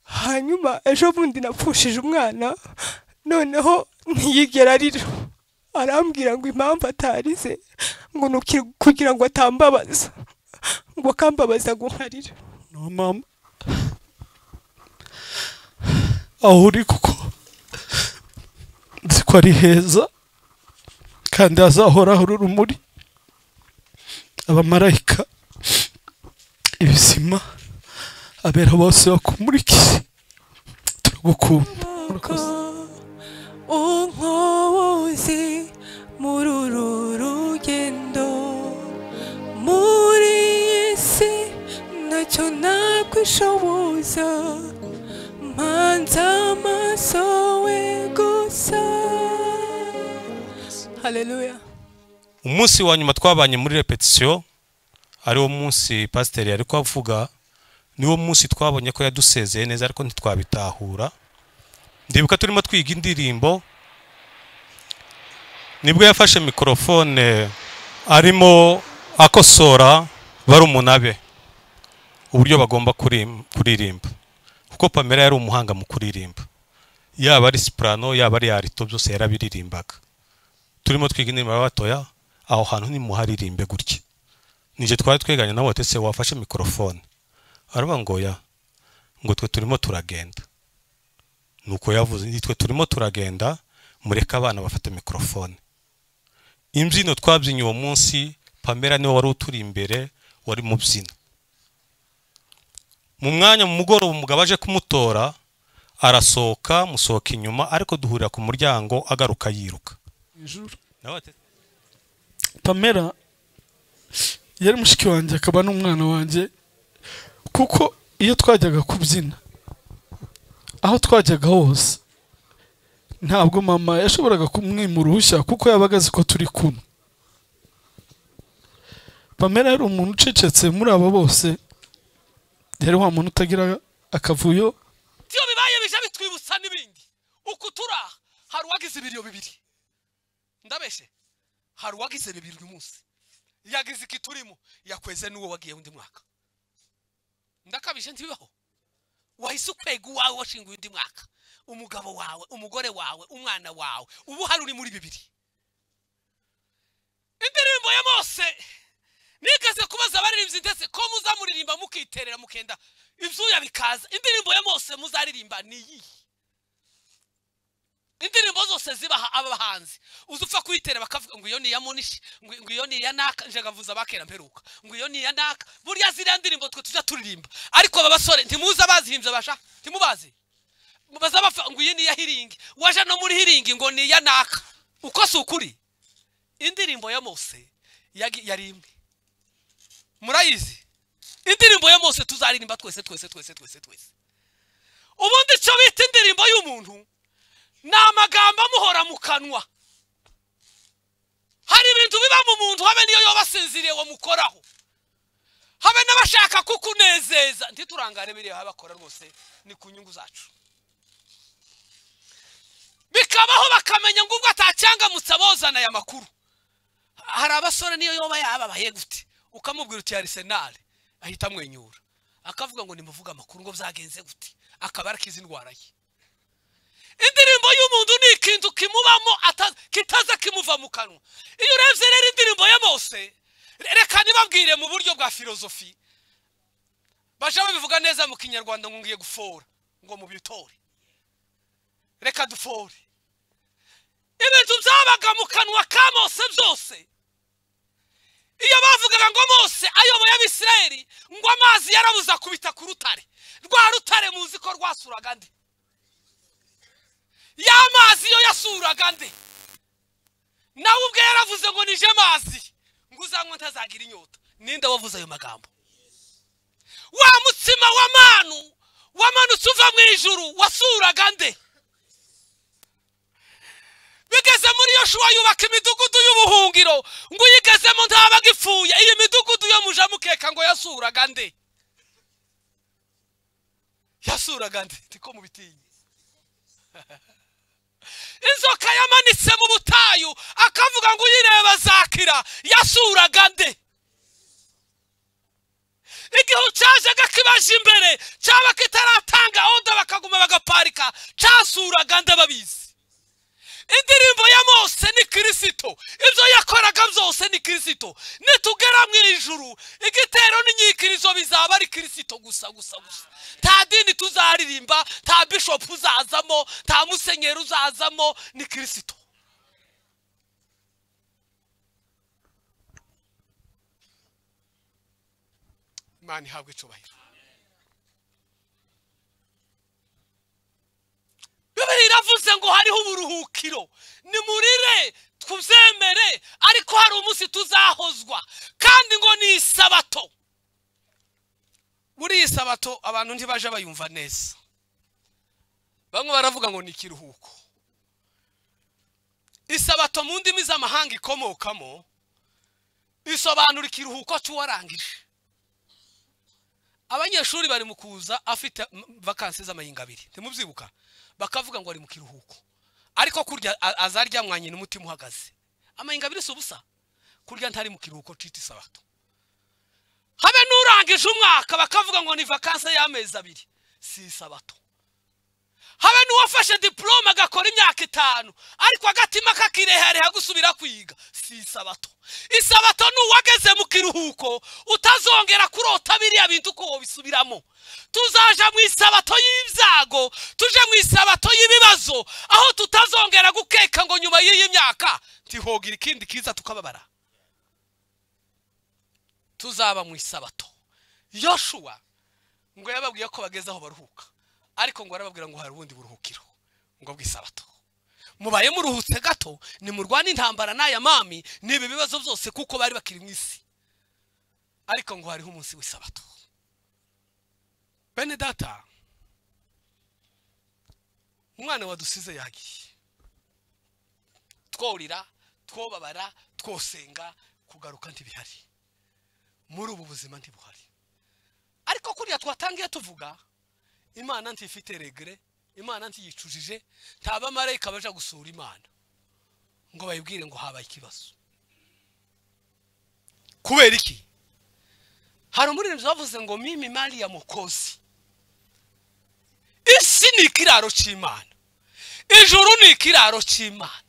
hanyuma ejo bundi napfushije umwana noneho ntiyigera arira arambwira ngo impamvu atarize ngo ni uki- kugira ngo atambabaza ngo akambabaza ngo nkarira no mama aho uri kuko nzi ko ari heza kandi hazahora hari urumuri abamarayika ibizima abera bose bakumurikiye turagukunda umwuka unkoboze muri uru rugendo muri iyi si ntacyo ntabwo ishoboza mpanze amaso we gusa haleluya umunsi wa nyuma twabanye muri repetisiyo ariwo munsi pasiteri yari kuvuga niwo munsi twabonye ko yadusezeye neza ariko ntitwabitahura ndibuka turimo twiga indirimbo nibwo yafashe mikorofone arimo akosora barumuna be uburyo bagomba kurim- kuririmba kuko pamela yari umuhanga mu kuririmba yaba ari sipurano yaba ari arito byose yarabiririmbaga turimo twiga indirimbo y'abatoya aho hantu nimuharirimbe gutya nijye twari twiganye nawe ati se wafashe mikorofone aravuga ngo ya ngo twe turimo turagenda nuko yavuze "Ni twe turimo turagenda mureke abana bafate mikorofone imbyino twabyinnye uwo munsi pamela niwe wari uturi imbere wari mu byina mu mwanya mu mugoroba umugabo aje kumutora arasohoka musohoka inyuma ariko duhurira ku muryango agaruka yiruka nawe ati pamela yari mushiki wanjye akaba n'umwana wanjye kuko iyo twajyaga kubyina aho twajyaga hose ntabwo mama yashoboraga kumwima uruhushya kuko yabaga azi ko turi kumwe pamela yari umuntu ucecetse muri abo bose yari wa muntu utagira akavuyo ibyo bibaye bijya bitwibutsa n'ibindi uko turi aha hari uwagize ibiriyo bibiri ndabeshe hari uwagize bibiri uyu munsi yagize iki turimo yakweze n'uwo wagiye undi mwaka ndakabije ntibibaho wahise ukwega uwawe washinguye undi mwaka umugabo wawe umugore wawe umwana wawe ubu hari uri muri bibiri indirimbo ya mose nigeze kubaza abaririmbyi ndetse ko muzamuririmba mukiterera mukenda ibyuya bikaza indirimbo ya mose muzaririmba ni iyihe indirimbo zose zibaha aba bahanzi uza upfa kuyitera bakavuga ngo iyo ni iya munishi ngo ngo iyo ni iya naka nje nkavuza abakera mperuka ngo iyo ni iya naka buriya ziriya ndirimbo twe tujya turirimba ariko aba basore ntimuzi abazihimbye basha ntimubazi baza bapfa ngo iyi ni iya hiringi waje no muri hiringi ngo ni iya naka uko si ukuri indirimbo ya mose yagi- yari imwe murayizi indirimbo ya mose tuzaririmba twese twese twese twese twese ubundi icyo bita indirimbo y'umuntu ni amagambo amuhora mu kanwa hari ibintu biba mu muntu habe niyo yoba asinziriye wamukoraho habe n'abashaka kukunezeza ntiturangare biriya baba bakora rwose ni ku nyungu zacu bikabaho bakamenya ngo ubwo atacyangamutse abozana aya makuru hari abasore niyo yoba yababaye gute ukamubwira uti arisenali ahita amwenyura akavuga ngo nimuvuge amakuru ngo byagenze gute akaba arakiza indwara ye indirimbo y'umuntu ni ikintu kimubamo ata- kitaza kimuva mu kanwa iyo urebye rero indirimbo ya mose re- reka nibabwire mu buryo bwa filozofi baje babivuga neza mu kinyarwanda ngo ngiye gufora ngo mubitore reka dufore ibintu byabaga mu kanwa ka mose byose iyo bavugaga ngo mose ayoboye abisirayeli ngo amazi yarabuze akubita ku rutare rwa rutare muzi ko rwasuraga nde ya mazi yo yasuraga nde nawe ubwe yaravuze ngo nije mazi ngo uzanywe ntazagira inyota ninde wavuze ayo magambo wa mutsima wa manu wamanutse uva mu ijuru wasuraga nde bigeze muri iyo shuwa yubaka imidugudu y'ubuhungiro ngo uyigezemo ntabaga ipfuye iyi midugudu yo muja mukeka ngo yasuraga nde yasuraga nde niko mubitinye inzoka yamanitse mu butayu akavuga ngo uyireba azakira yasuraga nde igihe cyajaga kibaje imbere cyaba kitaratanga onda bakaguma bagaparika cyasuraga ndababizi indirimbo ya mose ni kirisito ibyo yakoraga byose ni kirisito nitugera mu ijuru igitero n'inyikirizo bizaba ari kirisito gusa gusa gusa nta dini tuzaririmba nta bishopu uzazamo nta musenyeri uzazamo ni kirisito imana ihabwa icyubahiro bibiri iravuze ngo hariho uburuhukiro nimurire tubyemere ariko hari umunsi tuzahozwa kandi ngo ni isabato muri iyi sabato abantu ntibaje bayumva neza bamwe baravuga ngo ni ikiruhuko isabato mu ndimi z'amahanga ikomokamo isobanura ikiruhuko cy'uwarangije abanyeshuri bari mu kuza afite m- vakansi z'amahinga abiri ntimubyibuka bakavuga ngo ari mu kiruhuko ariko kurya a- azarya mwanye n'umutima uhagaze amahinga abiri si ubusa kurya ntari mu kiruhuko cita isabato habe n'urangije umwaka bakavuga ngo ni vakansi y'amezi abiri si isabato habe n'uwafashe diporome agakora imyaka itanu ariko agatima kakirehereha gusubira kwiga si isabato isabato ni uwageze mu kiruhuko utazongera kurota biriya bintu uko wabisubiramo tuzaja mu isabato y'ibyago tuje mu isabato y'ibibazo aho tutazongera gukeka ngo nyuma y'iyi myaka tihogira ikindi kiza tukababara tuzaba mu isabato yoshuwa ngo yababwiye ko bageze aho baruhuka ariko ngo arababwira ngo hari ubundi buruhukiro ngo bw'isabato mubaye muruhutse gato nimurwane intambara n'aya mami n'ibi bibazo byose kuko bari bakiri mu isi ariko ngo hariho umunsi w'isabato bene data umwana wadusize yagiye tworira twobabara twosenga kugaruka ntibihari muri ubu buzima ntibuhari ariko kuriya twatangiye tuvuga imana ntifite regere imana ntiyicujije nta bamarayika baja gusura imana ngo bayibwire ngo habaye ikibazo kubera iki hari umuririmbyi wavuze ngo mimi mari ya mukozi isi ni ikiraro cy'imana ijuru ni ikiraro cy'imana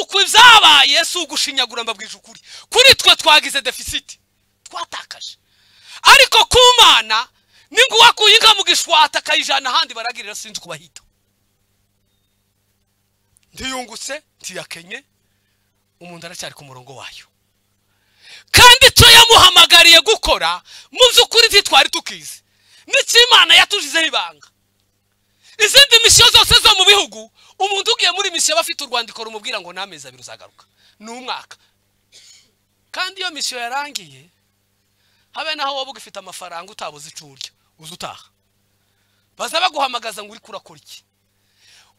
uko ibyabaye si ugushinyagura mbabwije ukuri kuri twe twagize defisiti twatakaje ariko ku mana ni ngo uwakuye inka mu gishwata akayijyana ahandi baragirira sinzi uko bahita ntiyungutse ntiyakenye umuntu aracyari ku murongo wayo kandi icyo yamuhamagariye gukora mu by'ukuri ntitwari tukizi n'ikimana yatujizeho ibanga izindi misiyo zose zo mu bihugu umuntu ugiye muri misiyo aba afite urwandiko rumubwira ngo n'amezi abiri uzagaruka ni umwaka kandi iyo misiyo yarangiye habe naho waba ugifite amafaranga utabuze icyo urya uza utaha baza baguhamagaza ngo uri kurakora iki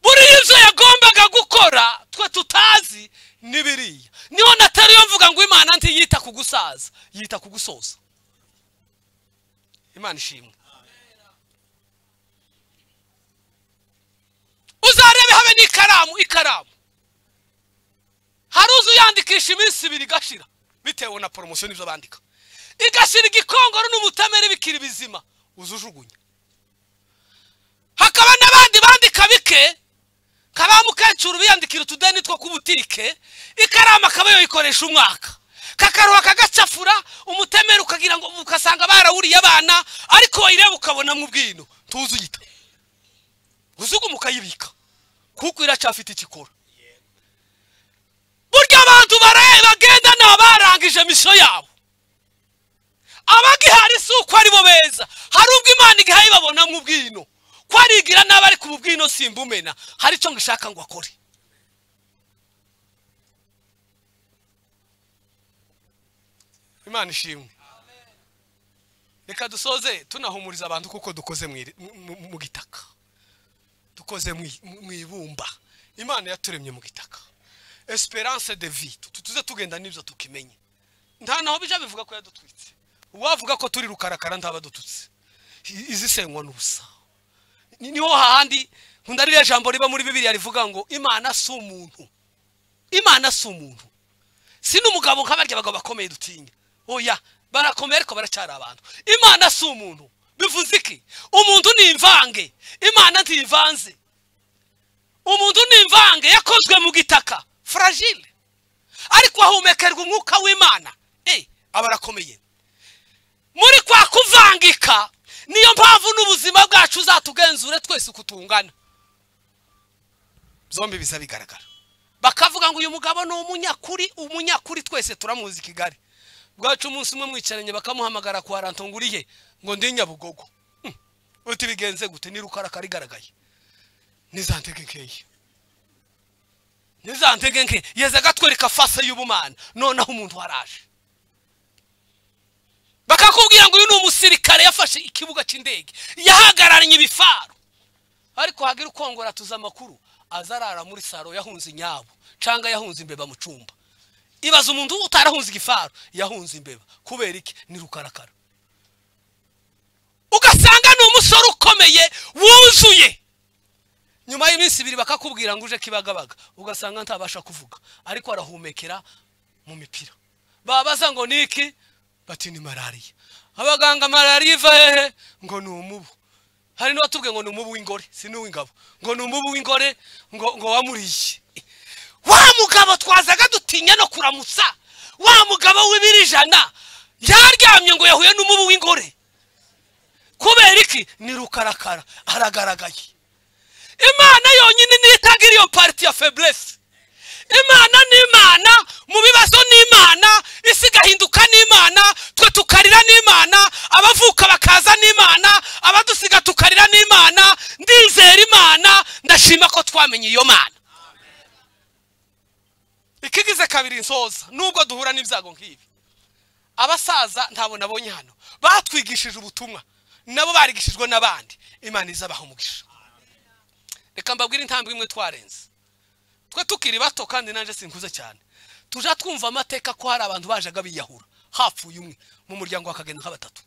buriya ibyo yagombaga gukora twe tutazi ni biriya niho natari yo mvuga ngo imana ntiyita ku gusaza yita ku gusoza imana ishimwe uzarebe habe n'ikaramu ikaramu hari uzi uyandikisha iminsi ibiri igashira bitewe na poromosiyo n'ibyo bandika igashira igikongoro n'umutamere bikiri bizima uzujugunya hakaba n'abandi bandika bike nka ba mukecuru biyandikira utudeni two ku butike ikaramu akaba yayikoresha umwaka kakaruha kagacafura umutemere ukagira ngo ukasanga barawuriye abana ariko wayireba ukabona mu bwino tuzi uyita uzugumu ukayibika kuko iracafite ikikora burya abantu bara- bagenda ni abarangije misiyo yabo abagihari si uko ari bo beza hari ubwo imana igihaye babona mu bwino ko arigira n'abari ku bubwino simbumena hari icyo ngishaka ngo akore imana ishimwe reka dusoze tunahumuriza abantu kuko dukoze mu iri- mu- mu- mu gitaka dukoze mu i- mu- mu ibumba imana yaturemye mu gitaka esperance de vie Tu- tuze tugenda n'ibyo tukimenye nta naho bija bivuga ko yadutwitse uwavuga ko turi rukarakara ntabadututse I- izi senywa n'ubusa Ni- niho hahandi nkunda ririya jambo riba muri bibiliya rivuga ngo imana si umuntu imana si umuntu si n'umugabo nka barya abagabo bakomeye dutinya oya barakomeye ariko baracyari abantu imana si umuntu bivuze iki umuntu ni imvange imana ntivanze umuntu ni imvange yakozwe mu gitaka fragile ariko ahumekerwa umwuka w'imana eh aba arakomeye muri kwa kuvangika niyo mpamvu n'ubuzima bwacu uzatugenzure twese uko tungana zombi biza bigaragara bakavuga ngo uyu mugabo ni umunyakuri umunyakuri twese turamuzi i kigali bwacu umunsi umwe mwicaranye bakamuhamagara kwa ranto ngo uriye ngo ndi nyabugogo Hmm. uti bigenze gute ni rukaraka rigaragaye ntizantege nkeya ntizantege nke yeze agatwereka fase y'ubumana noneho umuntu waraje bakakubwira ngo uyu ni umusirikare yafashe ikibuga cy'indege yahagararanye ibifaru ariko hagira ukongora tuzi amakuru azarara muri saro yahunze inyabo cyangwa yahunze imbeba mu cyumba ibaza umuntu utarahunze igifaru yahunze imbeba kubera iki ni rukarakara ugasanga ni umusore ukomeye wuzuye nyuma y'iminsi ibiri bakakubwira ngo uje kibagabaga ugasanga ntabasha kuvuga ariko arahumekera mu mipira babaza ngo ni iki bati ni malariya abaganga malariya iva hehe ngo ni umubu hari n'uwatubwiye ngo ni umubu w'ingore si n'uw'ingabo ngo ni umubu w'ingore ngo ngo wamuriye wa mugabo twazaga dutinya no kuramutsa wa mugabo w'ibirijana yaryamye ngo yahuye n'umubu w'ingore kubera iki ni rukarakara aragaragaye imana yonyine niyo itanga iriyo pariti ya feburesi imana ni imana mu bibazo ni imana isi igahinduka ni imana twe tukarira ni imana abavuka bakaza ni imana abadusiga tukarira ni imana ndizera imana ndashima ko twamenye iyo mana ikigize kabiri nsoza nubwo duhura n'ibyago nk'ibi abasaza ntabwo nabonye hano batwigishije ubutumwa nabo barigishijwe n'abandi imana izabaha umugisha reka mbabwire intambwe imwe twarenze twe tukiri bato kandi nanjye sinkuze cyane tujya twumva amateka ko hari abantu bajaga biyahura hapfuye umwe mu muryango hakagenda nka batatu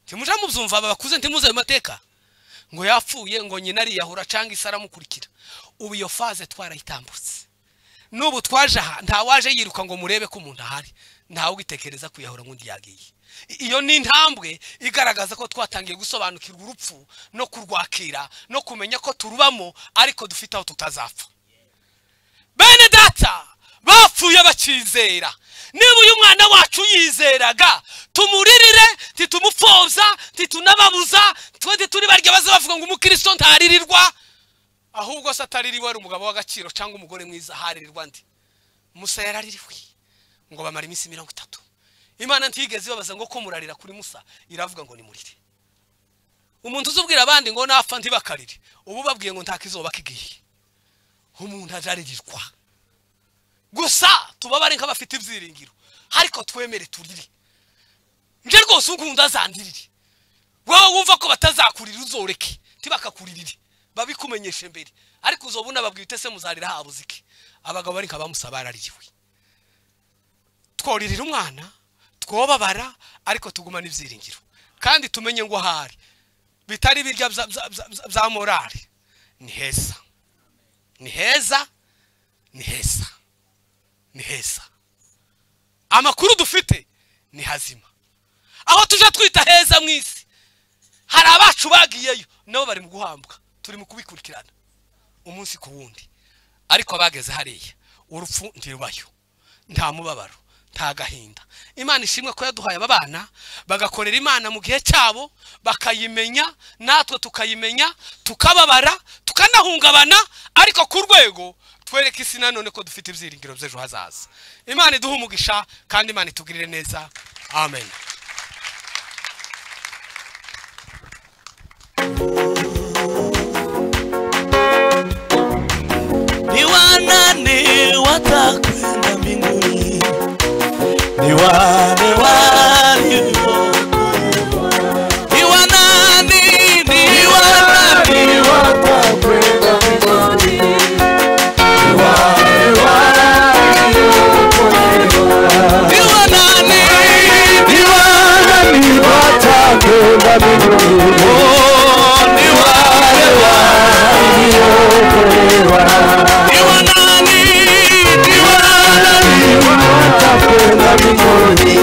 ntimujya mubyumva aba bakuze ntimuze ayo mateka ngo yapfuye ngo nyina ariyahura cyangwa isi aramukurikira ubu iyo faze twarayitambutse n'ubu twaje aha nta waje yiruka ngo murebe ko umuntu ahari ntawe ugitekereza kwiyahura ngo undi yagiye iyo ni intambwe igaragaza ko twatangiye gusobanukirwa urupfu no kurwakira no kumenya ko turubamo ariko dufite aho tutazapfa bene data bapfuye bakizera niba uyu mwana wacu yizeraga tumuririre titumupfobya titunababuza twe tituri barya baza bavuga ngo umukristo ntaririrwa ahubwo se ataririwe ari umugabo w'agaciro cyangwa umugore mwiza haririrwa ndi musa yararirwe ngo bamara iminsi mirongo itatu imana ntiyigeze ibabaza ngo ko murarira kuri musa iravuga ngo nimurire umuntu uzubwira abandi ngo napfa ntibakarire ubu babwiye ngo ntakizoba kigiye umuntu ajaririrwa gusa tubabare nk'abafite ibyiringiro ariko twemere turire nje rwose unkunda zandirire wowe wumva ko batazakurira uzoreke ntibakakuririre babikumenyeshe mbere ariko uzobuna babwiye utese muzarira habuze iki abagabo ari nka bamusa baraririwe tworirira umwana twobabara ariko tugumana ibyiringiro kandi tumenye ngo ahari bitari birya bya- bya- bya- bya morali ni heza ni heza ni heza ni heza amakuru dufite ni hazima aho tujya twita heza mu isi hari abacu bagiyeyo nabo bari mu guhambwa turi mu kubikurikirana umunsi ku wundi ariko abageze hariya urupfu ntirubayo nta mubabaro nta gahinda imana ishimwe ko yaduhaye aba bana bagakorera imana mu gihe cyabo bakayimenya natwe tukayimenya tukababara tukanahungabana ariko ku rwego twereke isi nanone ko dufite ibyiringiro by'ejo hazaza imana iduhe umugisha kandi imana itugirire neza amen Ni wanani watakwenda mbinguni? Ni wane walio ni wanani, ni wanani watakwenda mbinguni? Ni wane waliokolewa. Ni wanani, ni wanani watakwenda mbinguni? Oh, ni wale waliokolewa. Ni wanani, ni wanani watakwenda mbinguni?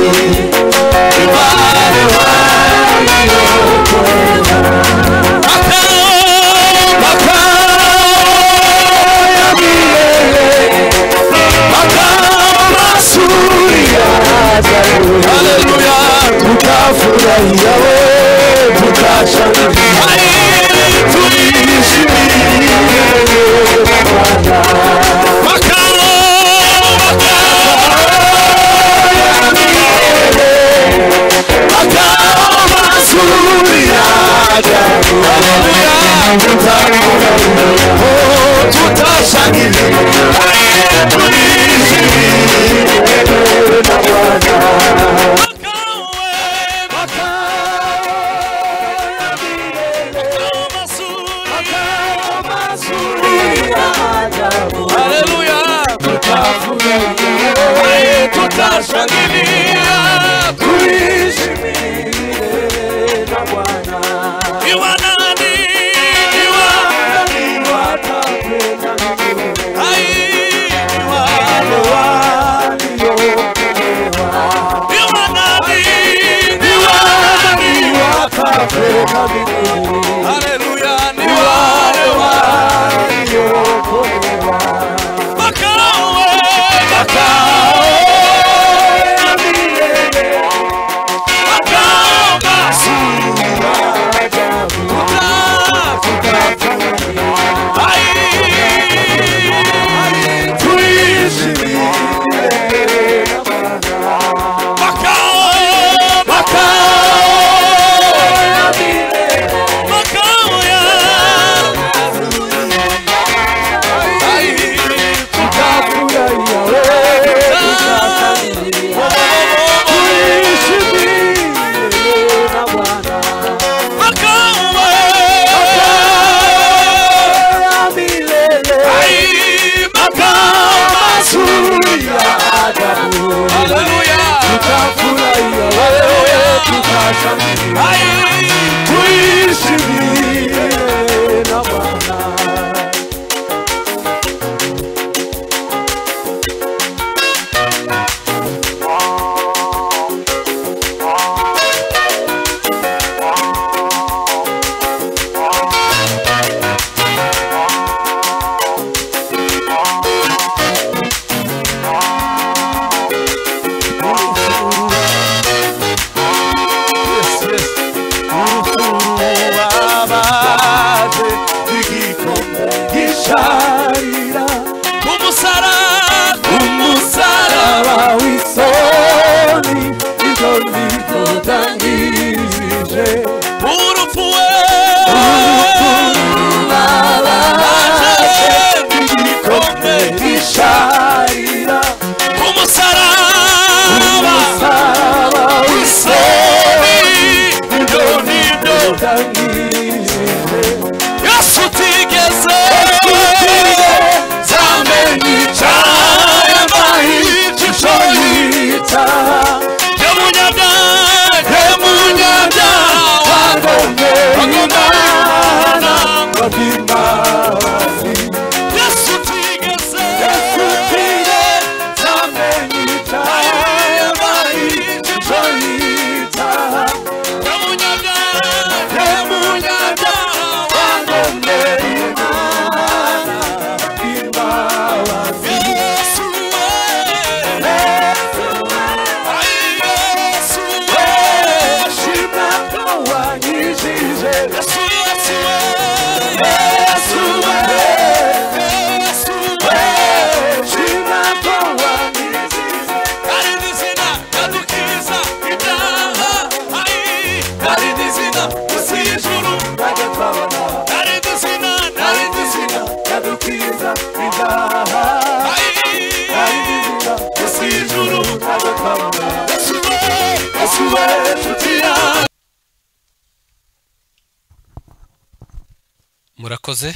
murakoze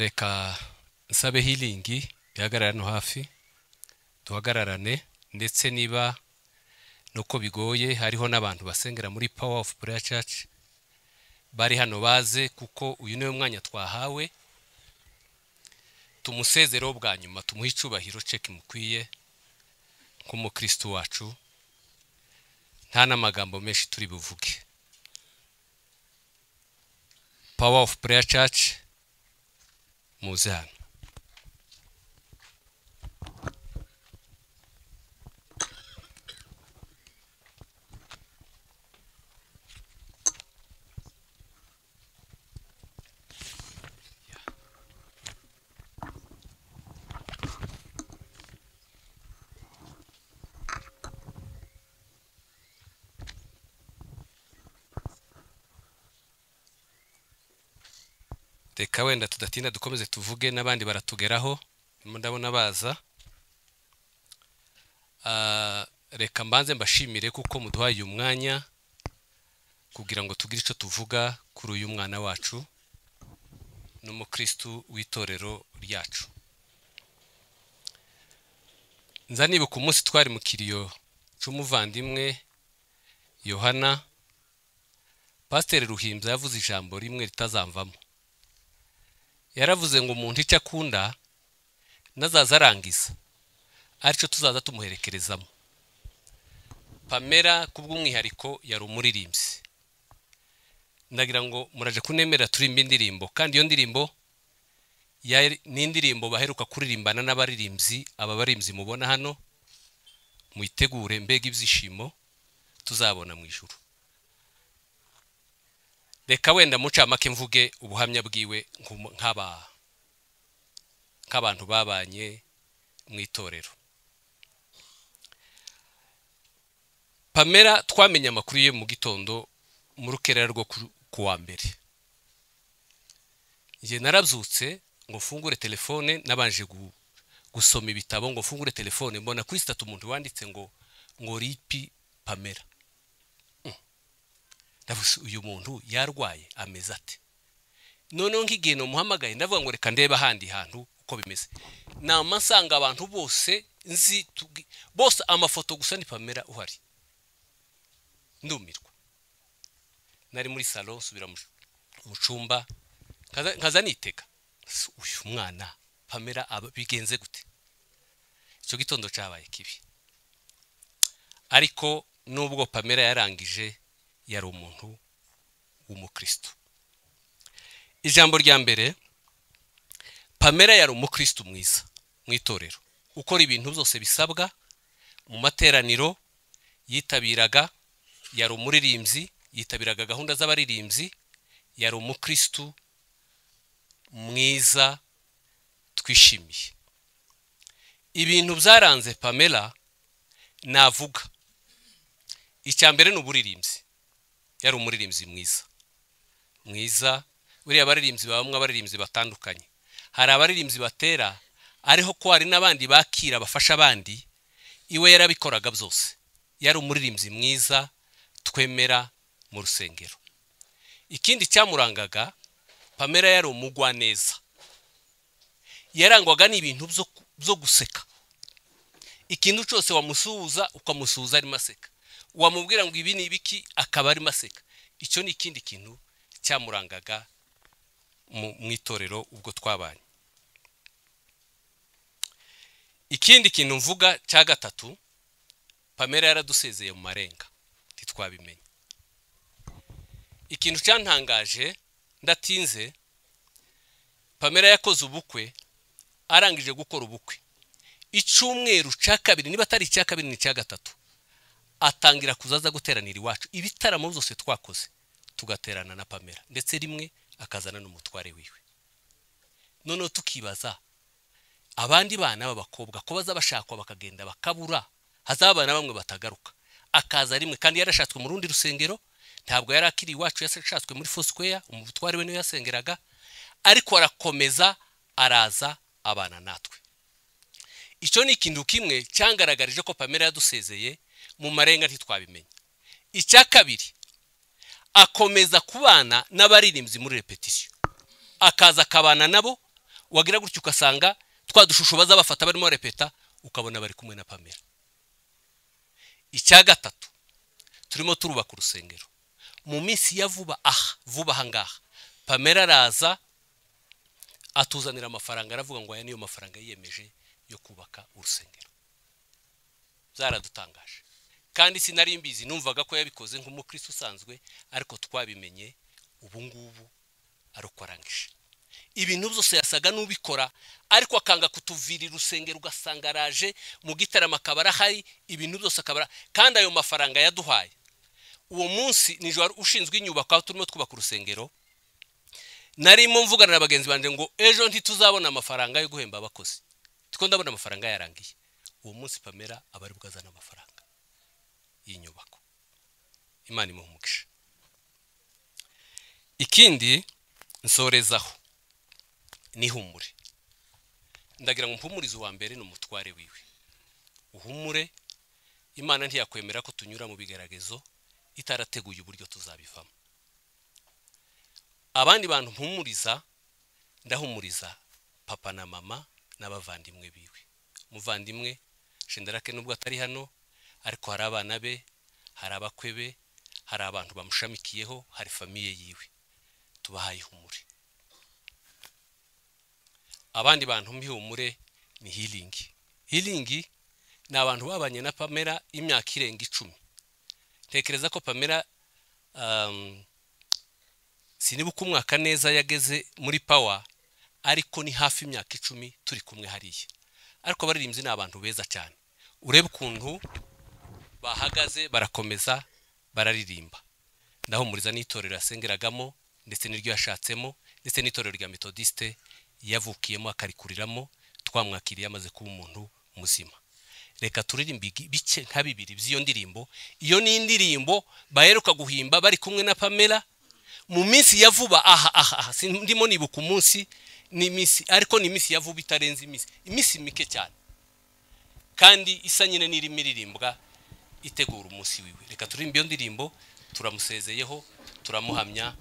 reka nsabe hiringi bihagarare hano hafi duhagararane ndetse niba nuko bigoye hariho n'abantu basengera muri power of prayer church bari hano baze kuko uyu niwe mwanya twahawe tumusezereho bwa nyuma tumuhe icyubahiro ceki mukwiye nk'umukristo wacu nta n'amagambo menshi turi buvuge power of prayer church muze hano reka wenda tudatinda dukomeze tuvuge n'abandi baratugeraho ndimo ndabona baza Ah, reka mbanze mbashimire kuko muduhaye uyu mwanya kugira ngo tugire icyo tuvuga kuri uyu mwana wacu n'umukristu w'itorero ryacu nza nibuka umunsi twari mu kiriyo cy'umuvandimwe yohana pasiteri ruhimbya yavuze ijambo rimwe ritazamvamo yaravuze ngo umuntu icyo akunda nazaza arangiza aricyo tuzaza tumuherekerezamo pamela kubw'umwihariko yari umuririmbyi ndagira ngo muraje kunemera turimba indirimbo kandi iyo ndirimbo yari- ni indirimbo baheruka kuririmbana n'abaririmbyi aba baririmbyi mubona hano muyitegure mbega ibyishimo tuzabona mu ijuru reka wenda mucamake mvuge ubuhamya bwiwe nku- nk'aba nk'abantu babanye mu itorero pamela twamenye amakuru ye mu gitondo mu rukerera rwo ku- ku wa mbere njye narabyutse ngo mfungure telefone nabanje gu- gusoma ibitabo ngo mfungure telefone mbona kuri sitatu umuntu wanditse ngo ngo ripi pamela ndavuze uyu muntu yarwaye ameze ate noneho nk'igihe namuhamagaye ndavuga ngo reka ndebe ahandi hantu uko bimeze nama nsanga abantu bose nzi tugi- bose amafoto gusa ni pamela uhari ndumirwa nari muri salo nsubira mu- mu cyumba nkaza- nkaza nitega Ese uyu mwana pamela aba- bigenze gute icyo gitondo cyabaye kibi ariko nubwo pamela yarangije yari umuntu w'umukristo ijambo rya mbere pamela yari umukristo mwiza mu itorero ukora ibintu byose bisabwa mu materaniro yitabiraga yari umuririmbyi yitabiraga gahunda z'abaririmbyi yari umukristo mwiza twishimiye ibintu byaranze pamela navuga icya mbere ni uburirimbyi yari umuririmbyi mwiza mwiza buriya abaririmbyi babamo abaririmbyi batandukanye hari abaririmbyi batera ariho ko hari n'abandi bakira bafasha abandi iwe yarabikoraga byose yari umuririmbyi mwiza twemera mu rusengero ikindi cyamurangaga pamela yari umugwaneza yarangwaga n'ibintu byo- byo guseka ikintu cyose wamusuhuza ukamusuhuza arimo aseka wamubwira ngo ibi ni ibiki akaba arimo aseka icyo ni ikindi kintu cyamurangaga mu mu itorero ubwo twabanye ikindi kintu mvuga cya gatatu pamela yaradusezeye mu marenga ntitwabimenya ikintu cyantangaje ndatinze pamela yakoze ubukwe arangije gukora ubukwe icyumweru cya kabiri niba atari icya kabiri ni icya gatatu atangira kuzaza guteranira iwacu ibitaramo byose twakoze tugaterana na pamela ndetse rimwe akazana n'umutware wiwe noneho tukibaza abandi bana b'abakobwa ko baza bashakwa bakagenda bakabura hazaba abana bamwe batagaruka akaza rimwe kandi yarashatswe mu rundi rusengero ntabwo yari akiri iwacu yarashatswe muri fosquare umutware we niwe yasengeraga ariko arakomeza araza abana natwe icyo ni ikintu kimwe cyangaragarije ko pamela yadusezeye mu marenga ntitwabimenya icya kabiri akomeza kubana n'abaririmbyi muri repetisiyo akaza akabana nabo wagira gutya ugasanga twa dushusho baza bafata barimo repeta ukabona bari kumwe na pamela icya gatatu turimo turubaka urusengero mu minsi ya vuba aha vuba aha ngaha pamela araza atuzanira amafaranga aravuga ngo aya niyo mafaranga yiyemeje yo kubaka urusengero byaradutangaje kandi sinari mbizi numvaga ko yabikoze nk'umukristo usanzwe ariko twabimenye ubu ngubu arukwarangije ibintu byose yasaga n'ubikora ariko akanga kutuvirira urusengero ugasanga araje mu gitaramo akaba arahari ibintu byose akaba ara- kandi ayo mafaranga yaduhaye uwo munsi nijoro wari ushinzwe inyubako aho turimo twubaka urusengero narimo mvugana na bagenzi banjye ngo ejo ntituzabona amafaranga yo guhemba abakozi tiko ndabona amafaranga yarangiye uwo munsi pamela aba ari bwazana amafaranga y'inyubako imana imuha umugisha ikindi nsorezaho nihumure ndagira ngo mpumurize uwa mbere ni umutware wiwe uhumure imana ntiyakwemera ko tunyura mu bigaragazo itarateguye uburyo tuzabivamo abandi bantu mpumuriza ndahumuriza papa na mama n'abavandimwe biwe umuvandimwe shendarake nubwo atari hano ariko hari abana be hari abakwe be hari abantu bamushamikiyeho hari famiye yiwe tubahaye ihumure abandi bantu mbihumure ni hiringi hiringi ni abantu babanye na pamela imyaka irenga icumi ntekereza ko pamela um, siniba uko umwaka neza yageze muri pawa ariko ni hafi imyaka icumi turi kumwe hariya ariko abaririmbyi ni abantu beza cyane urebe ukuntu bahagaze barakomeza bararirimba ndahumuriza n'itorero yasengeragamo ndetse n'iryo yashatsemo ndetse n'itorero rya metodiste yavukiyemo akarikuriramo twamwakiriye amaze kuba umuntu muzima reka turirimbe igi- bice nka bibiri by'iyo ndirimbo iyo ni indirimbo baheruka guhimba bari kumwe na pamela mu minsi ya vuba aha aha aha si ndimo nibuka umunsi ni iminsi ariko ni iminsi ya vuba itarenze iminsi iminsi mike cyane kandi isa nyine n'irimo iririmbwa itegura umunsi wiwe reka turirimbe iyo ndirimbo turamusezeyeho turamuhamya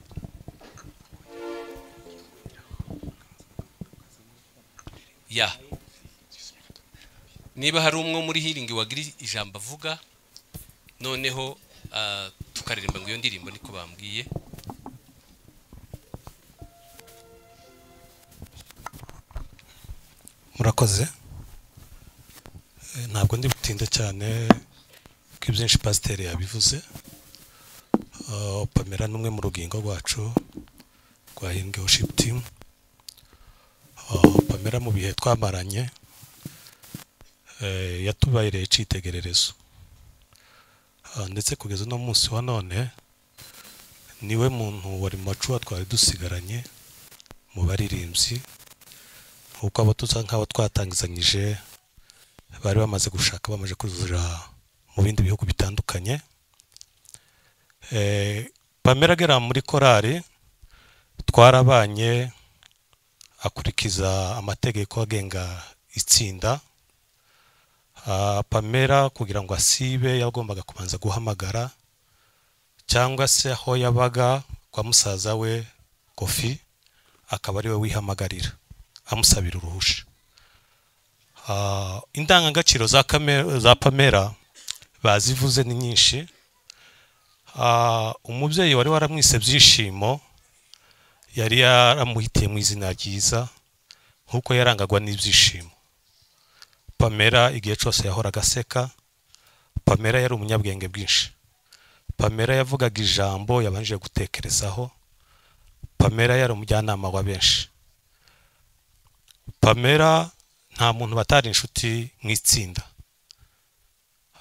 ya niba hari umwe muri hiringi wagira ijambo avuga noneho ah, tukaririmba ngo iyo ndirimbo niko bambwiye murakoze Eh, ntabwo ndi butinde cyane ko ibyinshi pasiteri yabivuze Ah, pamela ni umwe mu rugingo rwacu rwa hindwe worship team Ah, pamela mu bihe twamaranye eh, yatubahereye icyitegererezo Ah, ndetse kugeza uno munsi wa none niwe muntu wari mu macuwa twari dusigaranye mu baririmbyi kuko abo tuza nk'abo twatangizanyije bari bamaze gushaka bamaze kuzura mu bindi bihugu bitandukanye Eh, pamela agera muri korali twarabanye akurikiza amategeko agenga itsinda Ah, pamela kugira ngo asibe yagombaga kubanza guhamagara cyangwa se aho yabaga kwa musaza we kofi akaba ariwe wihamagarira amusabira uruhusha Ah, indangagaciro za Kame- za pamela bazivuze ni nyinshi Ah, umubyeyi wari waramwise byishimo yari yaramuhitiye mu izina ryiza nk'uko yarangagwa n'ibyishimo pamela igihe cyose yahoraga aseka pamela yari umunyabwenge bwinshi pamela yavugaga ijambo yabanje gutekerezaho pamela yari umujyanama wa benshi pamela nta muntu batari inshuti mu itsinda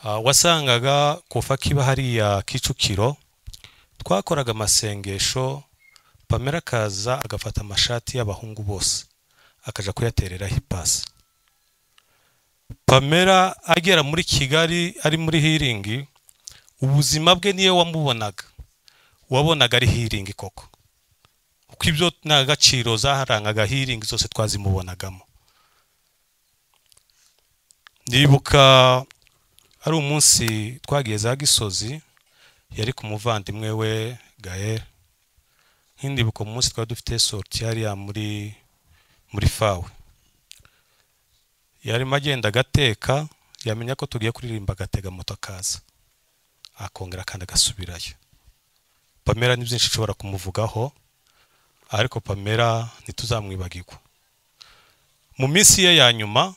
Ah, wasangaga kuva kiba hariya kicukiro twakoraga amasengesho pamela akaza agafata amashati y'abahungu bose akajya kuyatereraho ipasi pamela agera muri kigali ari muri hiringi ubuzima bwe niyo wamubonaga wabonaga ari hiringi koko kuko ibyo ndangagaciro zaharangaga hiringi zose twazimubonagamo ndibuka ari umunsi twagiye za gisozi yari ku muvandimwe we gael nk'indibuka umunsi twari dufite sorti hariya muri muri fawe yarimo agenda agateka yamenya ko tugiye kuririmba agatega moto akaza akongera kandi agasubirayo pamela ni byinshi nshobora kumuvugaho ariko pamela ntituzamwibagirwa mu minsi ye ya nyuma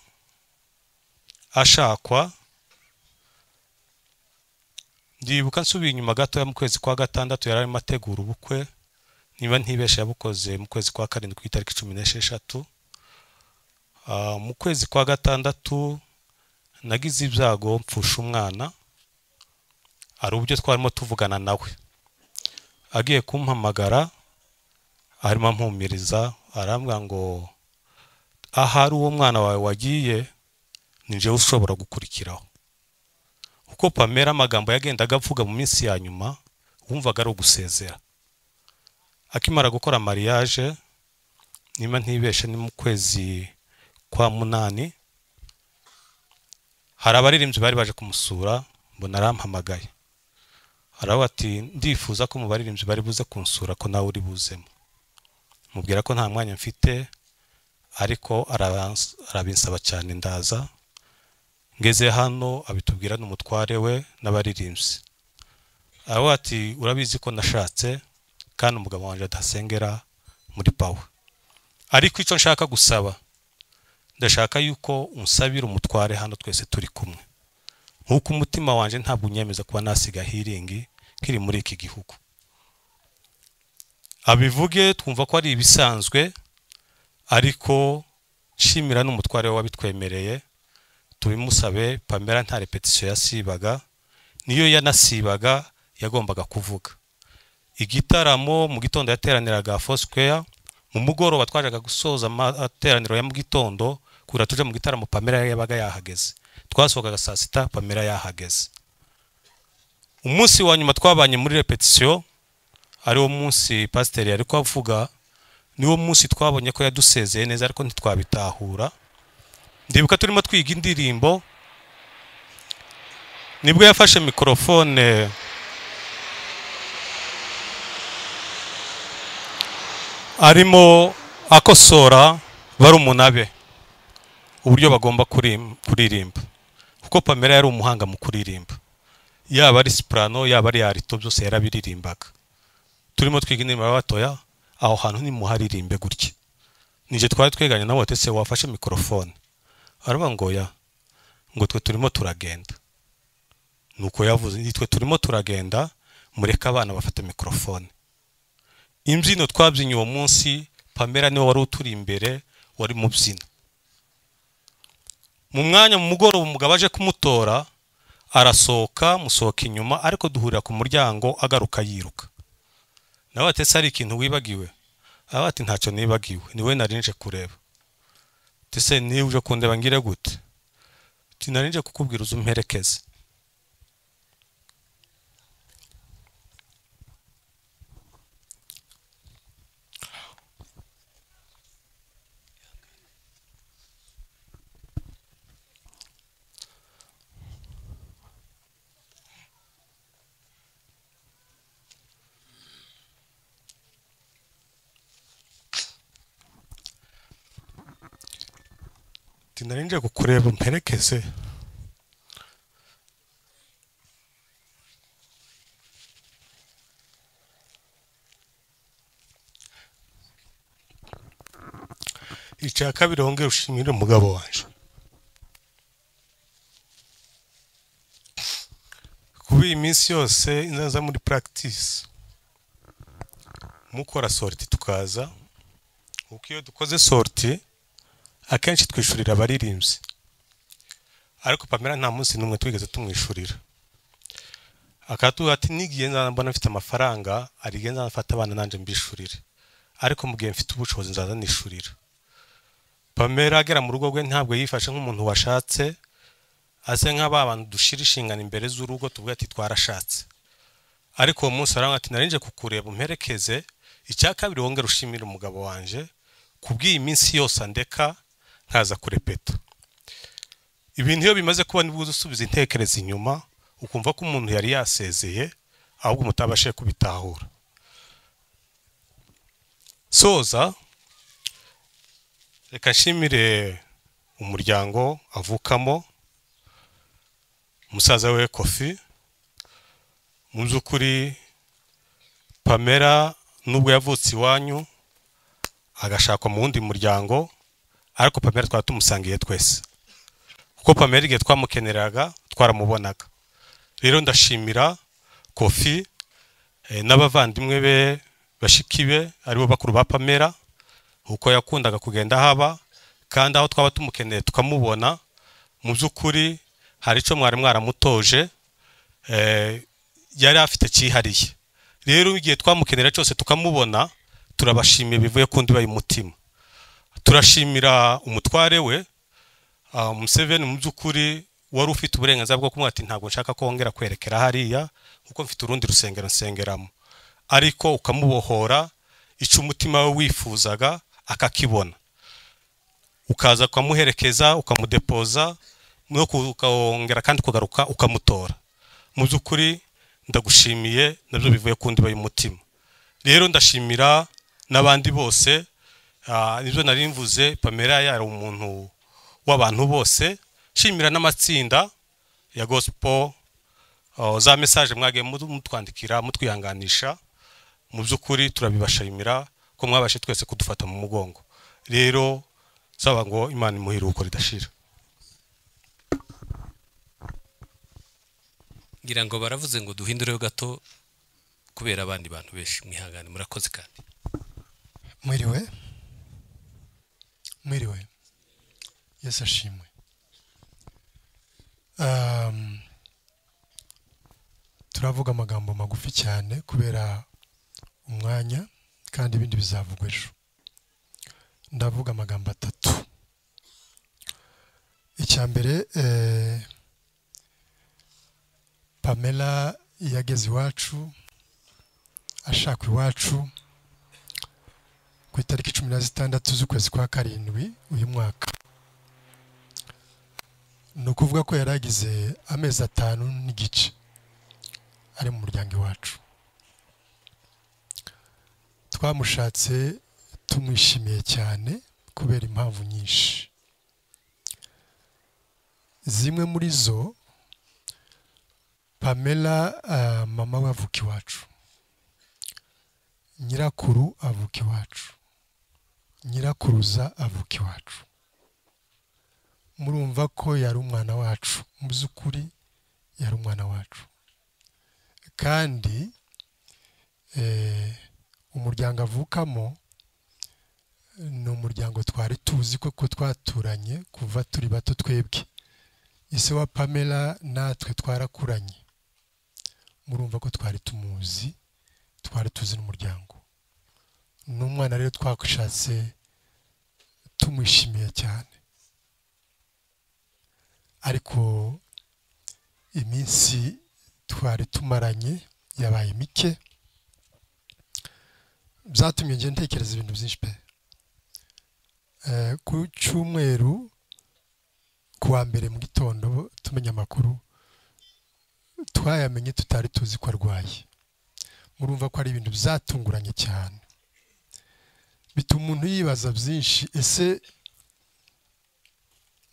ashakwa ndibuka nsubiye inyuma gatoya mu kwezi kwa gatandatu yari arimo ategura ubukwe niba ntibesha yabukoze mu kwezi kwa karindwi ku itariki cumi n'esheshatu Ah, mu kwezi kwa gatandatu nagize ibyago mpfusha umwana hari uburyo twarimo tuvugana nawe agiye kumpamagara arimo ampumiriza arambwira ngo ahari uwo mwana wawe wagiye ni njyewe ushobora gukurikiraho kuko pamela amagambo yagendaga avuga mu minsi ya nyuma wumvaga ari ugusezera akimara gukora mariage niba ntibeshe ni mu kwezi kwa munani hari abaririmbyi bari baje kumusura mbona arampamagaye aravuga ati ndifuza ko mu baririmbyi bari buze kunsura ko nawe uri buzemo mubwira ko nta mwanya mfite ariko arabans- arabinsaba cyane ndaza ngeze hano abitubwira n'umutware we n'abaririmbyi aravuga ati urabizi ko nashatse kandi umugabo wanjye adasengera muri pawe ariko icyo nshaka gusaba ndashaka yuko unsabira umutware hano twese turi kumwe nk'uko umutima wanjye ntabwo unyemeza kuba nasiga hiringi kiri muri iki gihugu abivuge twumva ko ari ibisanzwe ariko nshimira n'umutware we wabitwemereye tubimusabe pamela nta repetisiyo yasibaga niyo yanasibaga yagombaga kuvuga igitaramo mu gitondo yateraniraga fosquare mu mugoroba twajaga gusoza amateraniro ya mu gitondo kura tuje mu gitaramo pamela yabaga yahageze twasohokaga saa sita pamela yahageze umunsi wa nyuma twabanye muri repetisiyo ariwo munsi pasiteri yari kuvuga niwo munsi twabonye ko yadusezeye neza ariko ntitwabitahura ndibuka turimo twiga indirimbo nibwo yafashe mikorofone arimo akosora barumuna be uburyo bagomba kurim- kuririmba kuko pamela yari umuhanga mu kuririmba yaba ari sipurano yaba ari arito byose yarabiririmbaga turimo twiga indirimbo batoya aho hantu nimuharirimbe gutya ninjye twari tweganye nawe ati se wafashe mikorofone aravuga ngo ya ngo twe turimo turagenda nuko yavuze "Ni twe turimo turagenda mureke abana bafate mikorofone imbyino twabyinnye uwo munsi pamela niwe wari uturi imbere wari mu byina mu mwanya mu mugoroba umugabo aje kumutora arasohoka musohoka inyuma ariko duhurira ku muryango agaruka yiruka nawe ati se hari ikintu wibagiwe aravuga ati ntacyo nibagiwe ni we nari nje kureba ati se niba uje kundeba ngire gute ati nari nje kukubwira uze umperekeze ati nari nje kukureba umperekeze icya kabiri wongere ushimire umugabo wanjye kuba iyi minsi yose inzaza muri practice mukora sorti tukaza kuko iyo dukoze sorti akenshi twishurira abaririmbyi ariko pamela nta munsi n'umwe twigeze tumwishurira akatubwira ati nigiye nzana mbona mfite amafaranga hari igihe nzana mfata abana nanjye mbishurire ariko mu gihe mfite ubushobozi nzaza nishurira pamela agera mu rugo rwe ntabwo yifashe nk'umuntu washatse ase nk'aba bantu dushira inshingano imbere z'urugo tuvuga ati twarashatse ariko uwo munsi aravuga ati nari nje kukureba umperekeze icya kabiri wongere ushimire umugabo wanjye kubw'iyi minsi yose andeka nkaza kurepeta ibintu iyo bimaze kuba nibwo uza usubiza intekerezo inyuma ukumva ko umuntu yari yasezeye ahubwo mutabashije kubitahura soza reka nshimire umuryango avukamo musaza we kofi mu by'ukuri pamela nubwo yavutse iwanyu agashakwa mu wundi muryango ariko pamela twari tumusangiye twese kuko pamela igihe twamukeneraga twaramubonaga rero ndashimira kofi eh, n'abavandimwe be bashiki be aribo bakuru ba pamela kuko yakundaga kugenda haba kandi aho twaba tumukeneye tukamubona mu by'ukuri hari icyo mwari mwaramutoje eh, yari afite cyihariye rero igihe twamukenera cyose tukamubona turabashimiye bivuye ku ndiba y'umutima turashimira umutware we ah, Museveni mu by'ukuri wari ufite uburenganzira bwo kumwata ntabwo nshaka ko wongera kwerekera hariya kuko mfite urundi rusengero nsengeramo ariko ukamubohora icyo umutima we wifuzaga akakibona ukaza ukamuherekeza ukamudepoza no ku- ukongera kandi ukagaruka ukamutora mu by'ukuri ndagushimiye nabyo bivuye ku ndiba y'umutima rero ndashimira n'abandi bose ah, nibyo nari mvuze pamela yari umuntu w'abantu bose shimira n'amatsinda ya gospel ah, za mesaje mwagiye mutu- mutwandikira mutwihanganisha mu by'ukuri turabibashimira ko mwabashe twese kudufata mu mugongo rero saba ngo imana imuhiruko ridashira ngira ngo baravuze ngo duhindureho gato kubera abandi bantu benshi mwihangane murakoze kandi mwiriwe mwiriwe yesu ashimwe Um, turavuga amagambo magufi cyane kubera umwanya kandi ibindi bizavugwa ejo ndavuga amagambo atatu icya mbere eh, pamela yageze iwacu ashaka iwacu ku itariki cumi na zitandatu z'ukwezi kwa karindwi uyu mwaka ni ukuvuga ko yari agize amezi atanu n'igice ari mu muryango iwacu twamushatse tumwishimiye cyane kubera impamvu nyinshi zimwe muri zo pamela ah, mama we avuka iwacu nyirakuru avuka iwacu nyirakuruza avuka iwacu murumva ko yari umwana wacu mu by'ukuri yari umwana wacu kandi eh, umuryango avukamo ni umuryango twari tuzi ko ko twaturanye kuva turi bato twebwe ise wa pamela natwe twarakuranye murumva ko twari tumuzi twari tuzi n'umuryango ni umwana rero twashatse tumwishimiye cyane ariko iminsi twari tumaranye yabaye mike byatumye njye ntekereza ibintu byinshi pe Eh, ku cyumweru ku wa mbere mu gitondo tumenya amakuru twayamenye tutari tuzi ko arwaye murumva ko ari ibintu byatunguranye cyane bituma umuntu yibaza byinshi ese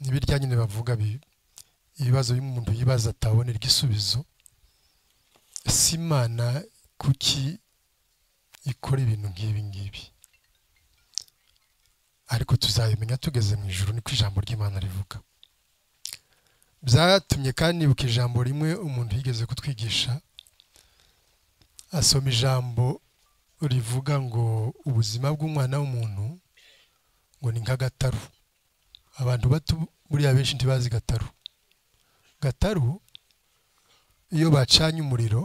ntibirya nyine bavuga bi- ibibazo by'umuntu yibaza atabonera igisubizo ese imana kuki ikora ibintu nk'ibi ngibi ariko tuzabimenya tugeze mu ijoro niko ijambo ry'imana rivuga byatumye kandi nibuka ijambo rimwe umuntu yigeze kutwigisha asoma ijambo rivuga ngo ubuzima bw'umwana w'umuntu ngo ni nk'agataru abantu bato buriya benshi ntibazi gataru gataru iyo bacanye umuriro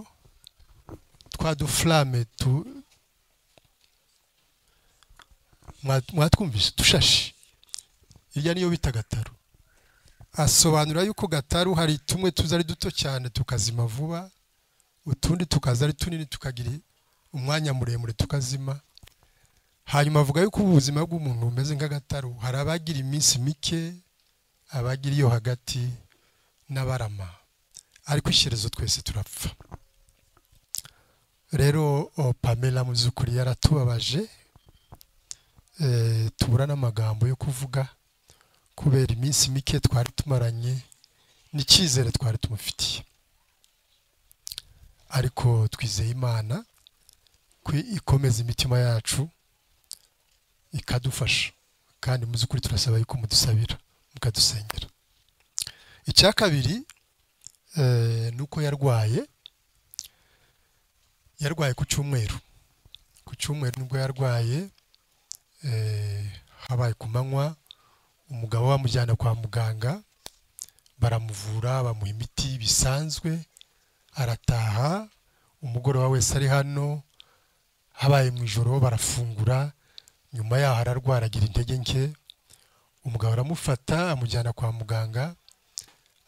twa dufurame tu mwa- mwatwumvise dushashi irya niyo bita gataru asobanura yuko gataru hari tumwe tuza ari duto cyane tukazima vuba utundi tukaza ari tunini tukagira umwanya muremure tukazima hanyuma avuga yuko ubu ubuzima bw'umuntu bumeze nk'agataru hari abagira iminsi mike abagira iyo hagati n'abarama ariko ishyerezo twese turapfa rero o, pamela mu by'ukuri yaratubabaje Eh, tubura n'amagambo yo kuvuga kubera iminsi mike twari tumaranye n'icyizere twari tumufitiye ariko twizeye imana ko ikomeza imitima yacu ikadufasha kandi mu by'ukuri turasaba yuko mudusabira mukadusengera icya kabiri eh, ni uko yarwaye yarwaye ku cyumweru ku cyumweru nibwo yarwaye eh, habaye ku manywa umugabo bamujyana kwa muganga baramuvura bamuha imiti bisanzwe arataha umugoroba wese ari hano habaye mu ijoro barafungura nyuma yaho ararwara agira intege nke umugabo aramufata amujyana kwa muganga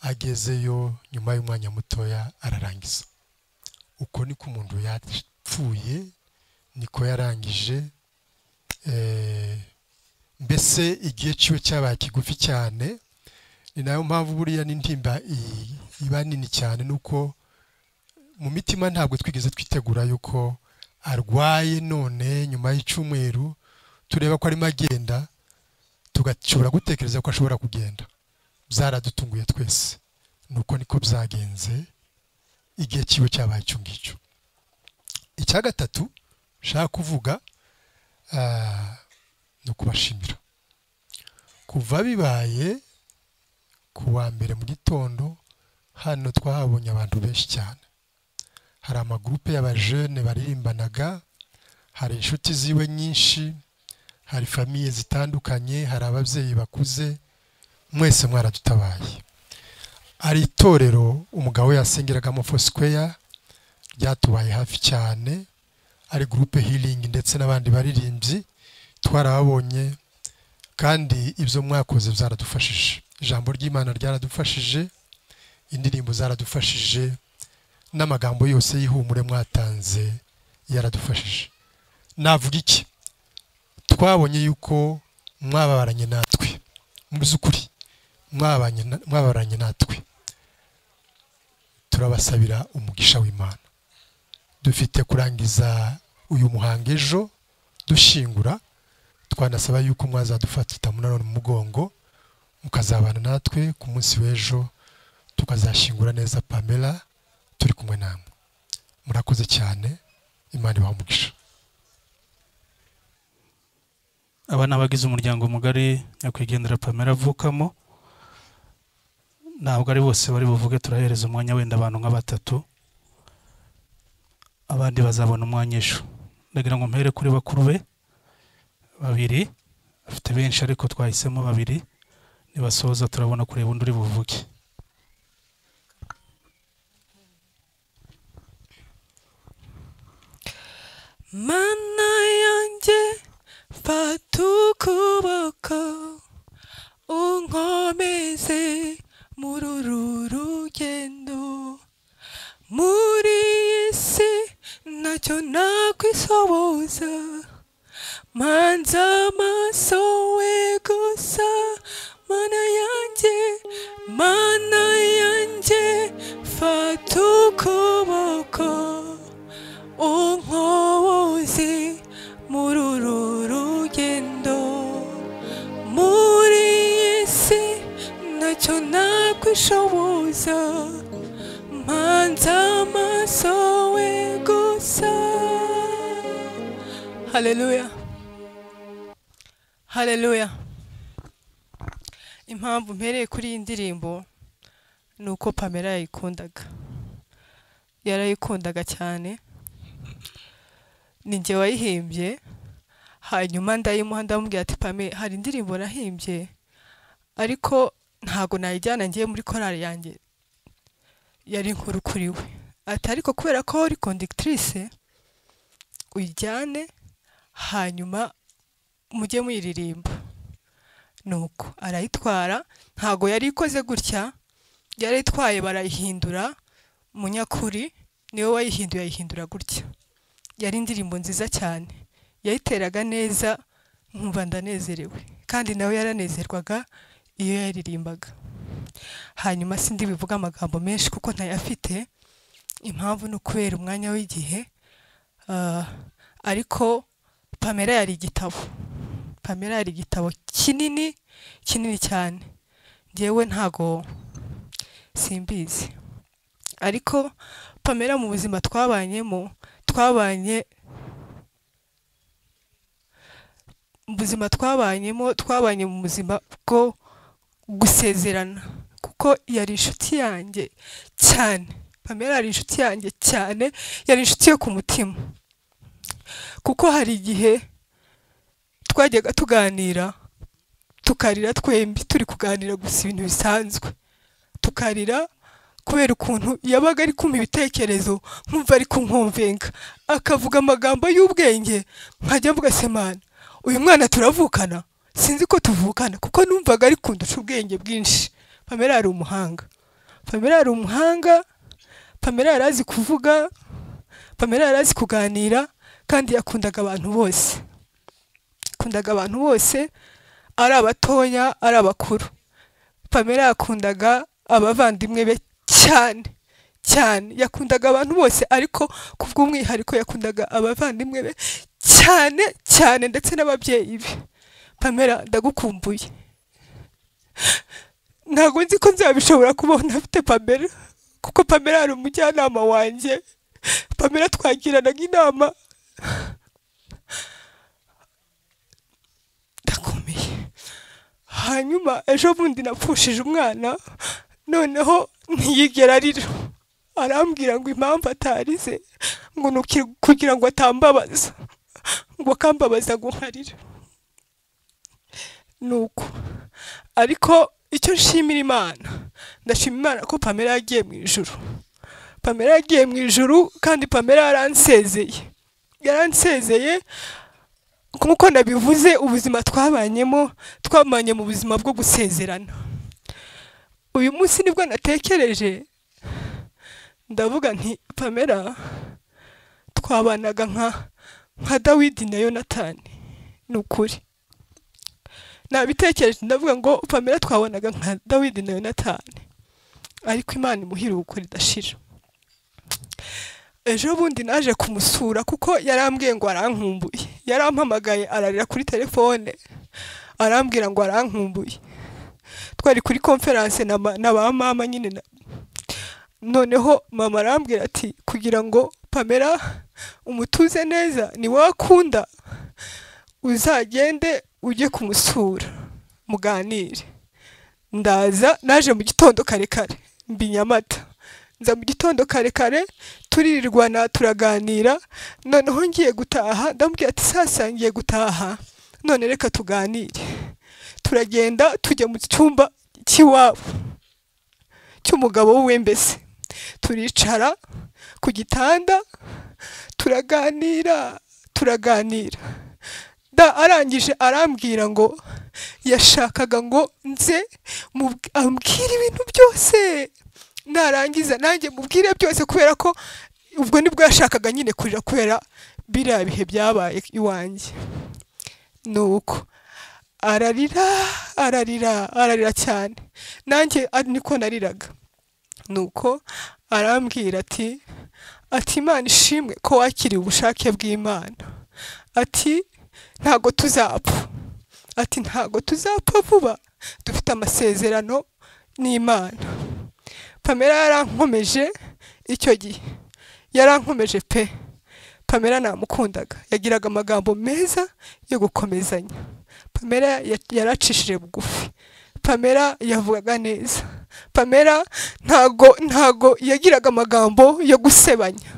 agezeyo nyuma y'umwanya mutoya ararangiza uko niko umuntu yapfuye niko yarangije eh, mbese igihe cyiwe cyabaye kigufi cyane ni nayo mpamvu buriya n'intimba i- iba nini cyane nuko mu mitima ntabwo twigeze twitegura yuko arwaye none nyuma y'icyumweru tureba ko arimo agenda tugashobora gutekereza ko ashobora kugenda byaradutunguye twese nuko niko byagenze igihe cyiwe cyabaye icyo ngicyo icya gatatu nshaka kuvuga ah, ni ukubashimira kuva bibaye ku wa mbere mu gitondo hano twahabonye abantu benshi cyane hari amagurupe y'abajene baririmbanaga hari inshuti ziwe nyinshi hari famiye zitandukanye hari ababyeyi bakuze mwese mwaradutabaye hari itorero umugabo we yasengeragamo fosikweya ryatubaye hafi cyane ari gurupe hiringi ndetse n'abandi baririmbyi twarababonye kandi ibyo mwakoze byaradufashije ijambo ry'imana ryaradufashije indirimbo zaradufashije n'amagambo yose y'ihumure mwatanze yaradufashije navuga iki twabonye yuko mwababaranye natwe mu by'ukuri mwabanye na- mwababaranye natwe turabasabira umugisha w'imana dufite kurangiza uyu muhango ejo dushyingura twanasaba yuko mwazadufata munanone mu mugongo mukazabana natwe ku munsi w'ejo tukazashyingura neza pamela turi kumwe namwe murakoze cyane imana ibaha umugisha aba ni abagize umuryango mugari nyakwigendera pamela avukamo ntabwo ari bose bari buvuge turahereza umwanya wenda abantu nka batatu abandi bazabona umwanya ejo ndagira ngo mpere kuri bakuru be babiri bafite benshi ariko twahisemo babiri nibasoza turabona kureba undi uri buvuge mana yanjye fata ukuboko unkomeze muri uru rugendo muri iyi si ntacyo nakwisoboza manza amaso we gusa mana yanjye mana yanjye fata ukuboko unkoze muri uru rugendo muri iyi si ntacyo nakwishoboza mpanze amaso we gusa haleluya haleluya impamvu mpereye kuri iyi ndirimbo ni uko pamela yayikundaga yarayikundaga cyane ninjye wayihimbye hanyuma ndayimuha ndamubwira ati pame hari indirimbo nahimbye ariko ntago nayijyana ngiye muri korali yanjye yari inkuru kuri we ati ariko kubera ko uri conductrice uyijyane hanyuma mujye muyiririmba nuko arayitwara ntago yari ikoze gutya yari itwaye barayihindura munyakuri niwe wayihinduye ayihindura gutya yari indirimbo nziza cyane yayiteraga neza nkumva ndanezerewe kandi nawe yaranezerwaga iyo yaririmbaga hanyuma sindi bivuga amagambo menshi kuko ntayafite impamvu ni ukubera umwanya w'igihe Ah, ariko pamela yari igitabo pamela yari igitabo kinini kinini cyane ngewe ntago simbizi ariko pamela mu buzima twabanyemo twabanye mu buzima twabanyemo twabanye mu buzima bwo gusezerana kuko yari inshuti yanjye cyane pamela yari inshuti yanjye cyane yari inshuti yo ku mutima kuko hari igihe twajyaga tuganira tukarira twembi turi kuganira gusa ibintu bisanzwe tukarira kubera ukuntu yabaga ari kumpa ibitekerezo nkumva ari kunkomvenga akavuga amagambo y'ubwenge nkajya mvuga se mana uyu mwana turavukana sinzi ko tuvukana kuko numvaga ari kundusha ubwenge bwinshi pamela yari umuhanga pamela yari umuhanga pamela yari azi kuvuga pamela yari azi kuganira kandi yakundaga abantu bose yakundaga abantu bose ari abatoya ari abakuru pamela yakundaga abavandimwe be cyane cyane yakundaga abantu bose ariko ku bw'umwihariko yakundaga abavandimwe be cyane cyane ndetse n'ababyeyi be pamela ndagukumbuye ntabwo nzi ko nzabishobora kubaho ntafite pamela kuko pamela ari umujyanama wanjye pamela twagiranaga inama ndakomeye hanyuma ejo bundi napfushije umwana noneho ntiyigera arira arambwira ngo impamvu atarize ngo ni uki- kugira ngo atambabaza ngo akambabaza ngo nkarire nuko ariko icyo nshimira imana ndashima imana ko pamela yagiye mu ijuru pamela yagiye mu ijuru kandi pamela yaransezeye yaransezeye nk'uko nabivuze ubuzima twabanyemo twabanye mu buzima bwo gusezerana uyu munsi nibwo natekereje ndavuga nti pamela twabanaga nka nka dawidi na yonatani ni ukuri nabitekereje ndavuga ngo pamela twabanaga nka dawidi na yonatani ariko imana imuhira ukuri idashira ejo bundi naje kumusura kuko yarambwiye ngo arankumbuye yarampamagaye ararira kuri telefone arambwira ngo arankumbuye twari kuri konferanse na ma- na ba mama nyine na- noneho mama arambwira ati kugira ngo pamela umutuze neza ni wowe akunda uzagende ujye kumusura muganire ndaza naje mu gitondo kare kare mbi nyamata nza mu gitondo kare kare turirirwana turaganira noneho ngiye gutaha ndamubwira ati sasa ngiye gutaha none reka tuganire turagenda tujya mu cyumba cy'iwabo cy'umugabo wiwe mbese turicara ku gitanda turaganira turaganira da arangije arambwira ngo yashakaga ngo nze mubw- ambwire ibintu byose narangiza nanjye mubwire byose kubera ko ubwo nibwo yashakaga nyine kurira kubera biriya bihe byabaye iwanjye nuko ararira ararira ararira cyane nanjye ari niko nariraga nuko arambwira ati ati imana ishimwe ko wakiriye ubushake bw'imana ati ntago tuzapfa ati ntago tuzapfa vuba dufite amasezerano n'imana pamela yarankomeje icyo gihe yarankomeje pe pamela namukundaga yagiraga amagambo meza yo gukomezanya pamela ya- yaracishije bugufi pamela yavugaga neza pamela ntago ntago yagiraga amagambo yo gusebanya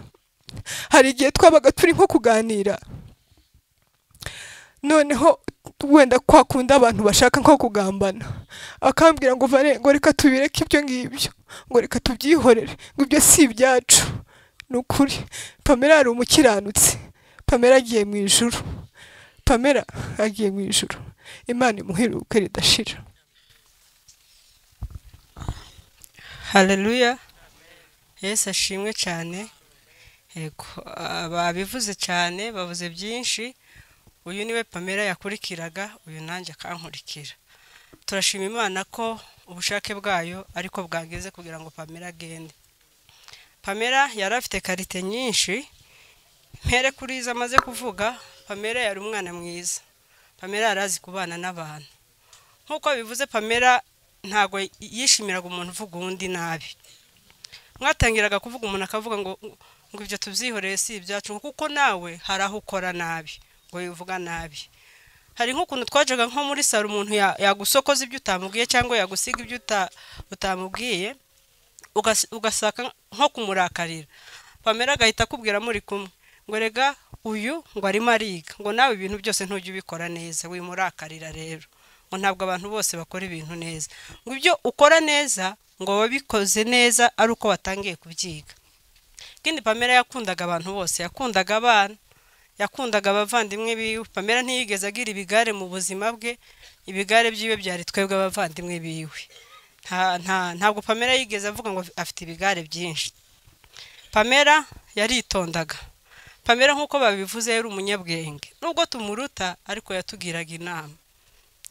hari igihe twabaga turi nko kuganira noneho wenda kwa kundi abantu bashaka nko kugambana akambwira ngo vare ngo reka tubireke ibyo ngibyo ngo reka tubyihorere ngo ibyo si ibyacu ni ukuri pamela yari umukiranutsi pamela agiye mu ijuru pamela agiye mu ijuru imana imuhira ubukwe ridashira haleluya yesu ashimwe cyane yego ah, babivuze cyane bavuze byinshi uyu niwe pamela yakurikiraga uyu nanjye akankurikira turashima imana ko ubushake bwayo ariko bwageze kugira ngo pamela agende pamela yari afite karite nyinshi mpere kuri izo amaze kuvuga pamela yari umwana mwiza pamela yari azi kubana n'abantu nk'uko bivuze pamela ntabwo yishimiraga umuntu uvuga undi nabi mwatangiraga kuvuga umuntu akavuga ngo ngo ibyo tubyihoreye si ibyacu ngo kuko nawe hari aho ukora nabi ngo wivuga nabi hari nk'ukuntu twajaga nko muri saro umuntu ya- yagusokoza ibyo utamubwiye cyangwa yagusiga ibyo uta- utamubwiye ugas- ugasaka nko kumurakarira pamela agahita akubwira muri kumwe ngo rega uyu ngo arimo ariga ngo nawe ibintu byose ntujye ubikora neza wimurakarira rero ngo ntabwo abantu bose bakora ibintu neza ngo ibyo ukora neza ngo wabikoze neza ari uko watangiye kubyiga kandi pamela yakundaga abantu bose yakundaga abana yakundaga abavandimwe biwe pamela ntiyigeze agira ibigare mu buzima bwe ibigare byiwe byari twebwe abavandimwe biwe Nta- nta- ntabwo pamela yigeze avuga ngo afite ibigare byinshi pamela yaritondaga pamela nk'uko babivuze yari umunyabwenge nubwo tumuruta ariko yatugiraga inama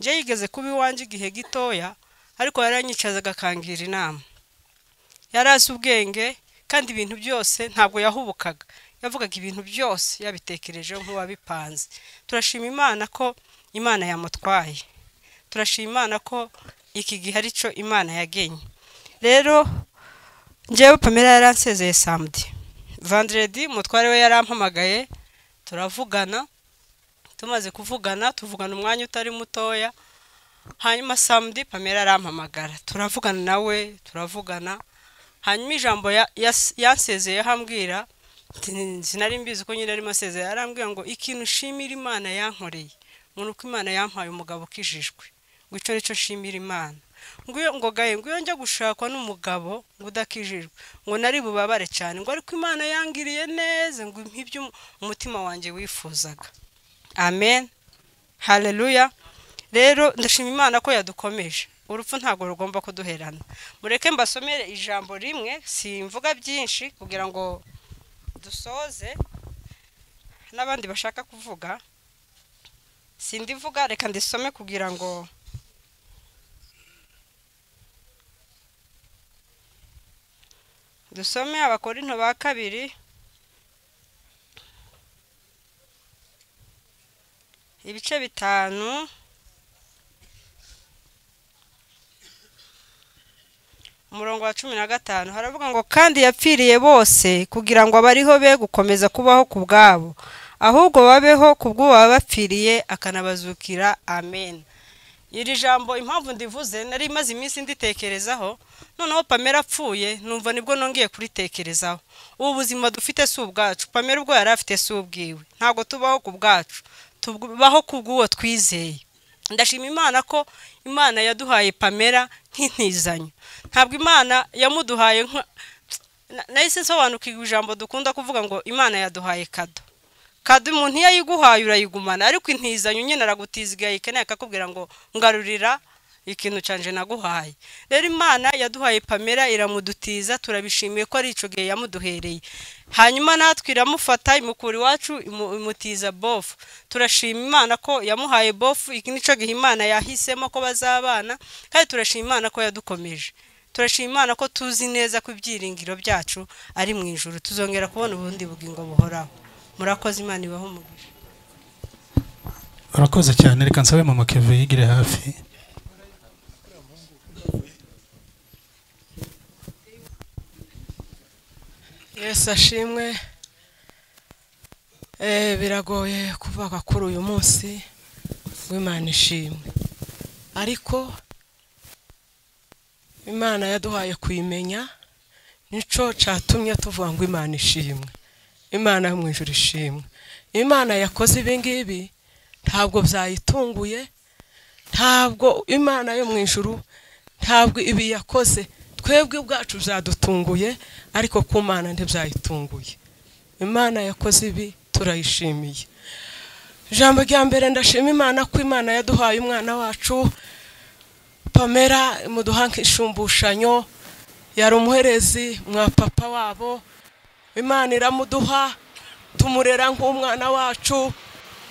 njye yigeze kuba iwanjye igihe gitoya ariko yaranyicazaga akangira inama yari azi ubwenge kandi ibintu byose ntabwo yahubukaga yavugaga ibintu byose yabitekerejeho nk'uwabipanze turashima imana ko imana yamutwaye turashima imana ko iki gihe ari cyo imana yagenye rero njyewe pamela yaransezeye samedi vanderedi umutware we yarampamagaye turavugana tumaze kuvugana tuvugana umwanya utari mutoya hanyuma samudi pamela arampamagara turavugana nawe turavugana hanyuma ijambo ya- yas- yansezeyeho ambwira nti- sinari mbizi ko nyine arimo asezeye arambwira ngo ikintu shimira imana yankoreye ngo ni uko imana yampaye umugabo ukijijwe ngo icyo nicyo shimira imana ngo iyo- ngo gaye ngo iyo njya gushakwa n'umugabo ngo udakijijwe ngo nari bubabare cyane ngo ariko imana yangiriye neza ngo impa ibyo umutima wanjye wifuzaga amen haleluya rero ndashima imana ko yadukomeje urupfu ntabwo rugomba kuduherana mureke mbasomere ijambo rimwe simvuga byinshi kugira ngo dusoze n'abandi bashaka kuvuga sindivuga reka ndisome kugira ngo dusome abakorinto ba kabiri ibice bitanu umurongo wa cumi na gatanu haravuga ngo kandi yapfiriye bose kugira ngo abariho be gukomeza kubaho ku bwabo ahubwo babeho ku bw'uwo wabapfiriye akanabazukira amen iri jambo impamvu ndivuze nari maze iminsi nditekerezaho noneho pamela apfuye numva nibwo nongeye kuritekerezaho ubu buzima dufite si ubwacu pamela ubwo yari afite si ubwiwe ntabwo tubaho ku bwacu tubaho ku bw'uwo twizeye ndashima imana ko imana yaduhaye pamela nk'intizanyo ntabwo imana yamuduhaye nka na- nahise nsobanukirwa ijambo dukunda kuvuga ngo imana yaduhaye kado kado umuntu iyo ayiguhaye urayigumana ariko intizanyo nyine aragutiza igihe ayikeneye akakubwira ngo ngarurira ikintu cyanje naguhaye rero imana yaduhaye pamela iramudutiza turabishimiye ko ari icyo gihe yamuduhereye hanyuma natwe iramufata imukura iwacu imu- imutiza bofu turashima imana ko yamuhaye bofu iki ni cyo gihe imana yahisemo ko bazabana kandi turashima imana ko yadukomeje turashima imana ko tuzi neza ko ibyiringiro byacu ari mu ijuru tuzongera kubona ubundi bugingo buhoraho murakoze imana ibaho umugisha urakoze cyane reka nsabe mama keve yigire hafi yesu ashimwe Eh, biragoye kuvuga kuri uyu munsi w'imana ishimwe ariko imana yaduhaye kuyimenya nicyo cyatumye tuvuga ngo imana ishimwe imana yo mu ijuru ishimwe imana yakoze ibi ngibi ntabwo byayitunguye ntabwo imana yo mu ijuru ntabwo ibi yakoze twebwe ubwacu byadutunguye ariko ku mana ntibyayitunguye imana yakoze ibi turayishimiye ijambo rya mbere ndashima imana ko imana yaduhaye umwana wacu pamela imuduha nk'ishumbushanyo yari umuherezi mwa papa wabo imana iramuduha tumurera nk'umwana wacu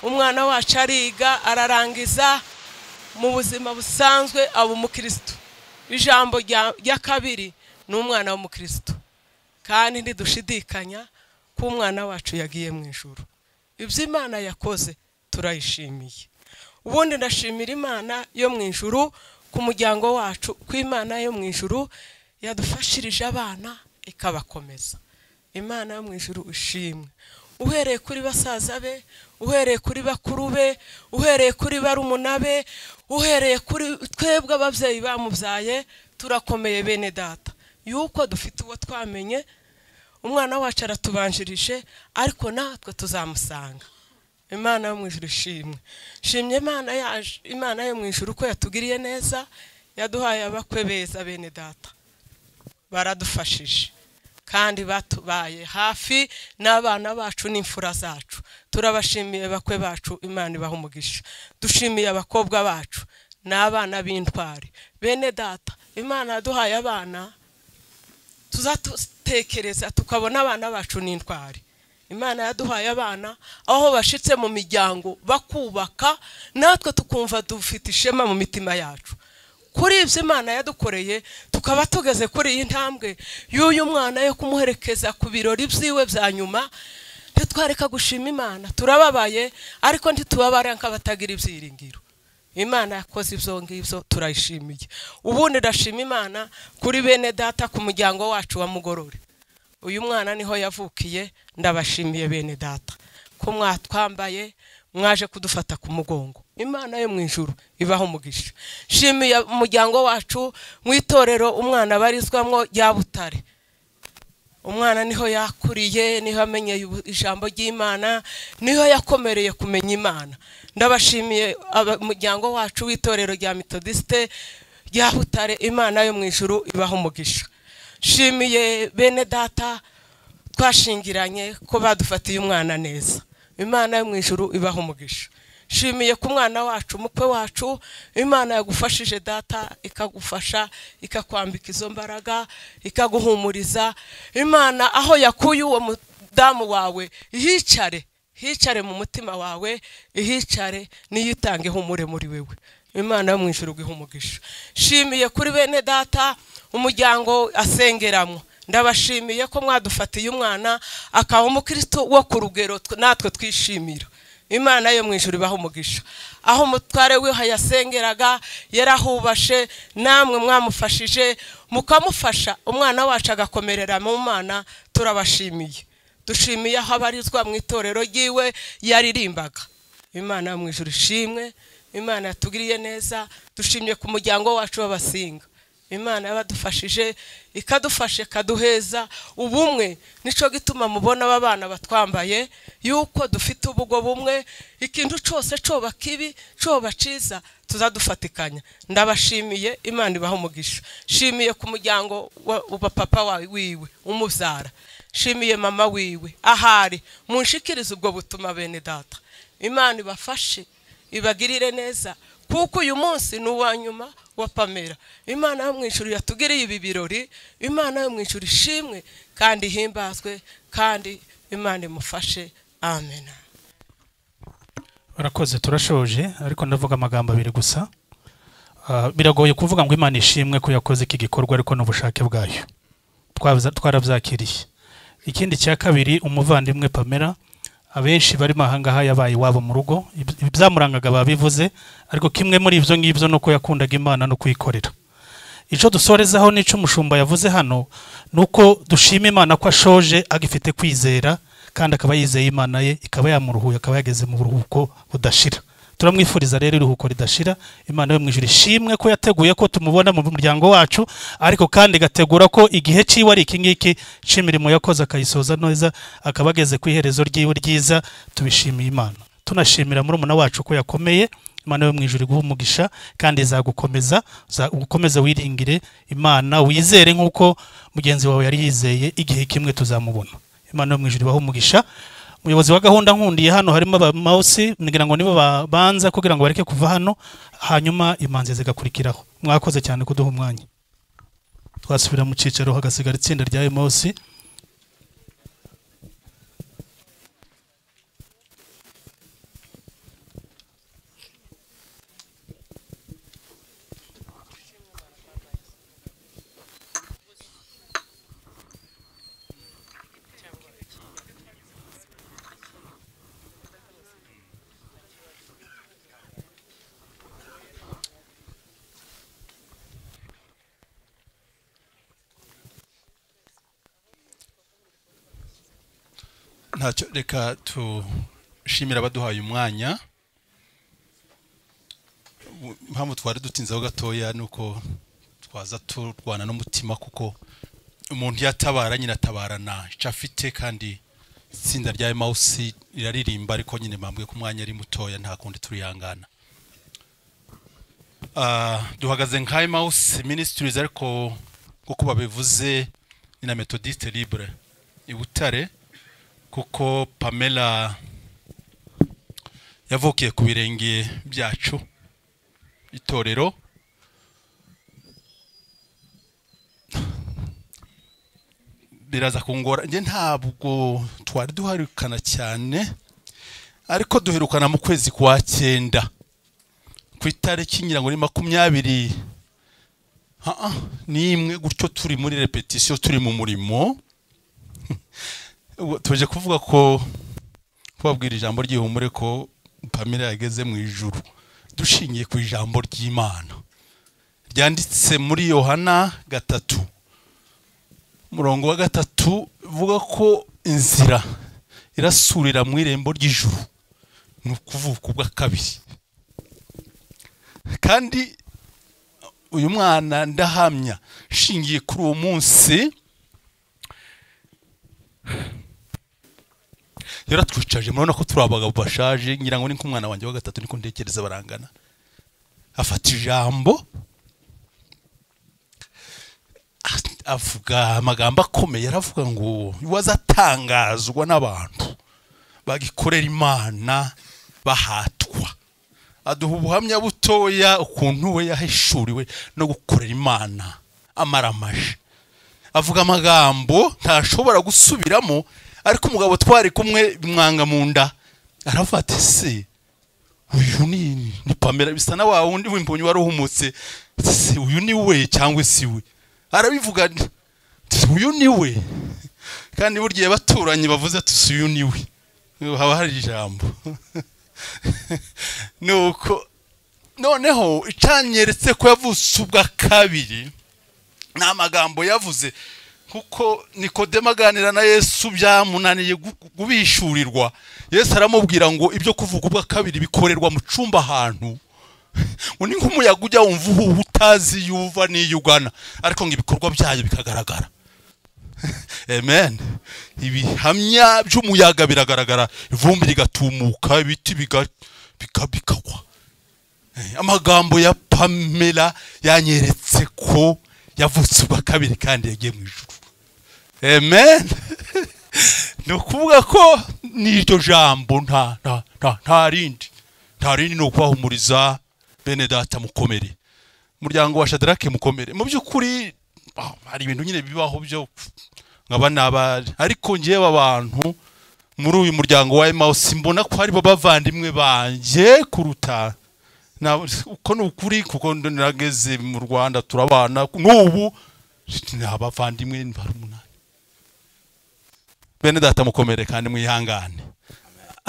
umwana wacu ariga ararangiza mu buzima busanzwe aba umukirisitu ijambo rya rya kabiri ni umwana w'umukirisitu kandi ntidushidikanya ko umwana wacu yagiye mu ijoro ibyo imana yakoze turayishimiye ubundi ndashimira imana yo mu ijoro ku muryango wacu ku imana yo mu ijoro yadufashirije abana ikabakomeza imana yo mu ijoro ishimwe uhereye kuri basaza be uhereye kuri bakuru be uhereye kuri barumuna be uhereye kuri twebwe ababyeyi bamubyaye turakomeye bene data yuko dufite uwo twamenye umwana wacu aratubanjirije ariko natwe tuzamusanga imana yo mu ijuru ishimwe shimye imana yaje imana yo mu ijuru ko yatugiriye neza yaduhaye abakwe beza bene data baradufashije kandi batubaye hafi n'abana bacu n'imfura zacu turabashimiye bakwe bacu imana ibaha umugisha dushimiye abakobwa bacu n'abana b'intwari bene data imana yaduhaye abana tuzatutekereza tukabona abana bacu n'intwari imana yaduhaye abana aho bashitse mu miryango bakubaka natwe tukumva dufite ishema mu mitima yacu kuri ibyo imana yadukoreye tukaba tugeze kuri iyi ntambwe y'uyu mwana yo kumuherekeza ku birori byiwe bya nyuma ntitwareka gushima imana turababaye ariko ntitubabare nk'abatagira ibyiringiro imana yakoze ibyo ngibyo turayishimiye ubundi ndashima imana kuri bene data ku muryango wacu wa mugorore uyu mwana niho yavukiye ndabashimiye bene data ko mwatwambaye mwaje kudufata ku mugongo imana yo mu ijuru ibaho umugisha shimiye umuryango wacu mu itorero umwana abarizwamo rya butare umwana niho yakuriye niho amenye ibu- ijambo ry'imana niho yakomereye kumenya imana ndabashimiye aba- umuryango wacu w'itorero rya metodisite rya butare imana yo mu ijuru ibaho umugisha shimiye bene data twashingiranye ko badufatiye umwana neza imana yo mu ijuru ibaha umugisha shimiye ku mwana wacu umukwe wacu imana yagufashije data ikagufasha ikakwambika izo mbaraga ikaguhumuriza imana aho yakuye uwo mudamu wawe hicare hicare mu mutima wawe ihicare niyo itanga ihumure muri wewe imana yo mu ijuru guha umugisha shimiye kuri bene data umuryango asengeramo ndabashimiye ko mwadufatiye umwana akaba umukristo wo ku rugero tw- natwe twishimira imana yo mu ijuru ibaha umugisha aho umutware wiha yasengeraga yarahubashe namwe mwamufashije mukamufasha umwana wacu agakomerera mu mana turabashimiye dushimiye aho abarizwa mu itorero ry'iwe yaririmbaga imana yo mu ijuru ishimwe imana yatugiriye neza dushimye ku muryango wacu w'abasinga imana yabadufashije ikadufasha ikaduheza ubumwe nicyo gituma mubona aba bana batwambaye yuko dufite ubwo bumwe ikintu cyose cyoba kibi cyoba cyiza tuzadufatikanya ndabashimiye imana ibaha umugisha shimiye ku muryango wa- wa papa wawe wiwe umubyara shimiye mama wiwe ahari munshikirize ubwo butuma bene data imana ibafashe ibagirire neza kuko uyu munsi ni uwa nyuma wa pamera imana yo mu ijuru yatugiriye ibi birori imana yo mu ijuru ishimwe kandi ihimbazwe kandi imana imufashe amen barakoze turashoje ariko ndavuga amagambo abiri gusa Ah, biragoye kuvuga ngo imana ishimwe ko yakoze iki gikorwa ariko ni ubushake bwayo Twabuza- twarabyakiriye ikindi cya kabiri umuvandimwe pamela abenshi barimo ahangaha yabaye iwabo mu rugo Iby- ibyamurangaga babivuze ariko kimwe muri ibyo ngibyo ni uko yakundaga imana no kuyikorera icyo dusorezaho n'icyo umushumba yavuze hano ni uko dushima imana ko ashoje agifite kwizera kandi akaba yizeye imana ye ikaba yamuruhuye akaba yageze mu buruhuko budashira turamwifuriza rero iruhuko ridashira imana yo mu ijuru ishimwe ko yateguye ko tumubona mu muryango wacu ariko kandi igategura ko igihe cyiwe ari iki ngiki cy'imirimo yakoze akayisoza neza akaba ageze ku iherezo ryiwe ryiza tubishimiye imana tunashimira murumuna wacu ko yakomeye imana yo mu ijuru iguha umugisha kandi izagukomeza za- ukomeze wiringire imana wizere nk'uko mugenzi wawe yari yizeye igihe kimwe tuzamubona imana yo mu ijuru ibaha umugisha umuyobozi wa gahunda nkundiye hano harimo abamawusi ngira ngo nibo ba- banza kugira ngo bareke kuva hano hanyuma imanzi zigakurikiraho mwakoze cyane kuduha umwanya twasubira mu cyicaro hagasigara itsinda rya emawusi ntacyo reka tushimira abaduhaye umwanya Bu- impamvu twari dutinzeho gatoya ni uko twaza turwana n'umutima kuko umuntu iyo atabara nyine atabarana icyo afite kandi itsinda rya emawusi riraririmba ariko nyine mpambwe ko umwanya ari mutoya nta kundi turihangana Ah, duhagaze nka emawusi minisitirizi ariko nk'uko babivuze ni na metodiste libre i butare kuko pamela yavukiye ku birenge byacu itorero riraza kungora njye ntabwo twari duharukana cyane ariko duherukana mu kwezi kwa cyenda ku itariki ngira ngo ni makumyabiri Ah, ah, n'imwe gutyo turi muri repetisiyo turi mu murimo Ubu tuje kuvuga ko kubabwira ijambo ry'ihumure ko pamela yageze mu ijuru dushingiye ku ijambo ry'imana ryanditse muri yohana gatatu murongo wa gatatu vuga ko inzira irasurira mu irembo ry'ijuru ni ukuvuka ubwa kabiri kandi uyu mwana ndahamya nshingiye kuri uwo munsi yaratwicaje murabona ko turi abagabo bashaje ngira ngo ni nk'umwana wanjye wa gatatu niko ntekereza barangana afata ijambo a- avuga amagambo akomeye aravuga ngo wazatangazwa n'abantu bagikorera imana bahatwa aduha ubuhamya butoya ukuntu we yahishuriwe no gukorera imana amaramaje avuga amagambo ntashobora gusubiramo ariko umugabo twari kumwe bimwanga mu nda aravuga ati se uyu ni ni pamela bisa na wa wundi w'imbonyi wari uhumutse ati, se uyu ni we cyangwa si we arabivuga ati, uyu ni we kandi burya iyo abaturanyi bavuze ati si uyu ni we haba hari ijambo nuko noneho icanyeretse ko yavutse ubwa kabiri ni amagambo yavuze kuko nikodemo aganira na yesu byamunaniye gu- gu- kubishyurirwa yesu aramubwira ngo ibyo kuvuga ubwa kabiri bikorerwa mu cumba ahantu ngo ni nk'umuyaga ujya wumva uhuha utazi iyo uva n'iyo ugana ariko ngo ibikorwa byayo bikagaragara amen ibihamya by'umuyaga biragaragara ivumbi rigatumuka ibiti biga- bika- bikagwa Eh, amagambo ya pamela yanyeretse ko yavutse ubwa kabiri kandi yagiye mu ijuru amen ni ukuvuga ko n'iryo jambo nta nta nta nta rindi nta rindi ni ukubahumuriza bene data mukomere umuryango wa shadarake mukomere mu by'ukuri ah, hari ibintu nyine bibaho byo nkaba nabari ariko ngewe abantu muri uyu muryango wa emawusi mbona ko harimo bavandimwe banjye kuruta na- uko ni ukuri kuko ndo narageze mu rwanda turabana n'ubu ni abavandimwe bari umunani bene data mukomere kandi mwihangane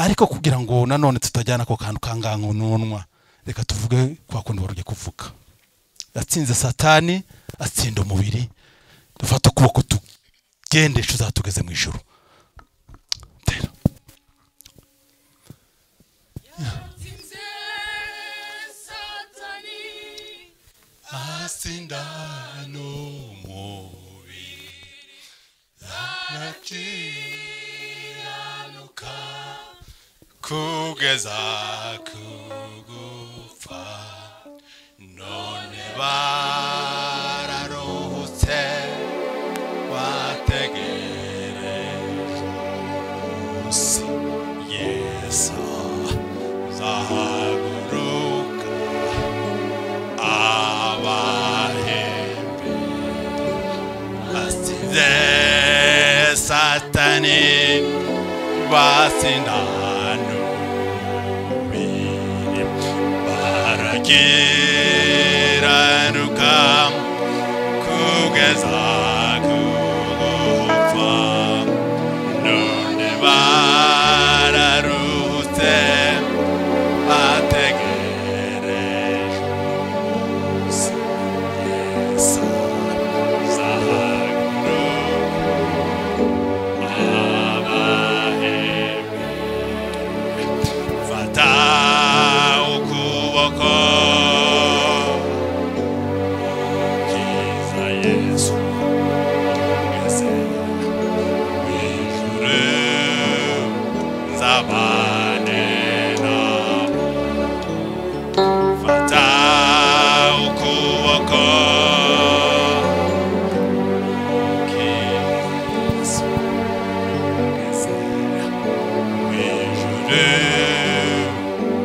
ariko kugira ngo nanone tutajyana ako kantu kangangununwa reka tuvuge kwa kundi wari ugiye kuvuga yatsinze satani atsinda umubiri dufata ukuboko tugendesha uzatugeze mu ijoro asindano mubiri anakiranuka kugeza kugupfa none bararuhutse bategereje umunsi yesu azahaguruka abahembe basize satani basindano biri barakiranuka kugeza kugupfa none bararuhutse bategereje Zabanena fata ukuboko k'Yesu kugezera mu ijuru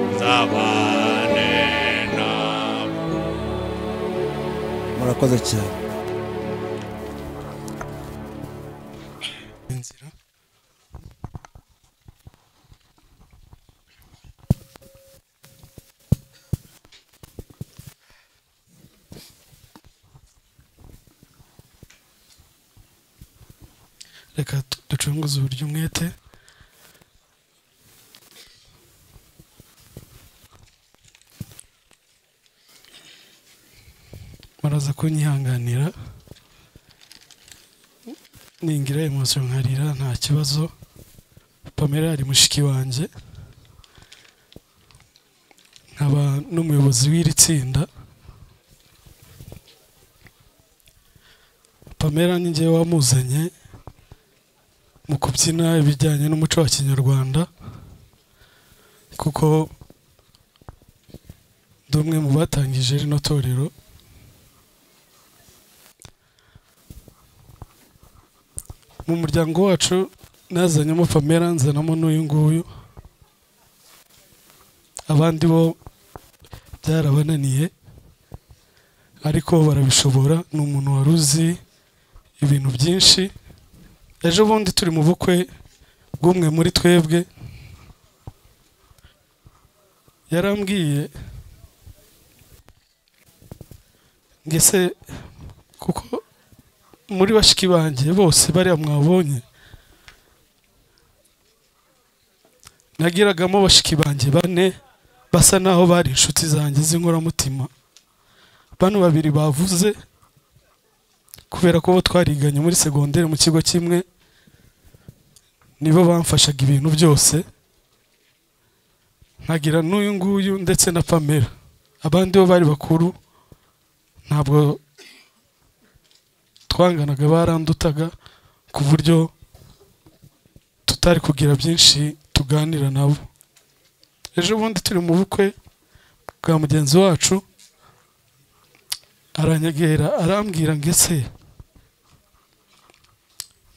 nzabane nawe murakoze cyane reka tu- ducunguze uburyo umwete muraza kunyihanganira ningira emosiyo nkarira nta kibazo pamela ari mushiki wanjye nkaba n'umuyobozi w'iri tsinda pamela ni njyewe wamuzanye mu kubyina ibijyanye n'umuco wa kinyarwanda kuko ndi umwe mu batangije rino torero mu muryango wacu nazanyemo pamela nzanamo n'uyu nguyu abandi bo byarabananiye ariko barabishobora ni umuntu wari uzi ibintu byinshi ejo bundi turi mu bukwe bw'umwe muri twebwe yarambwiye ngese kuko muri bashiki banjye bose bariya mwabonye nagiragamo bashiki banjye bane basa naho bari inshuti zanjye z'inkoramutima bano babiri bavuze kubera ko bo twariganye muri segonderi mu kigo kimwe nibo bamfashaga ibintu byose nkagira n'uyu nguyu ndetse na pamela abandi bo bari bakuru ntabwo twanganaga barandutaga ku buryo tutari kugira byinshi tuganira nabo ejo bundi turi mu bukwe bwa mugenzi wacu aranyegera arambwira ngo ese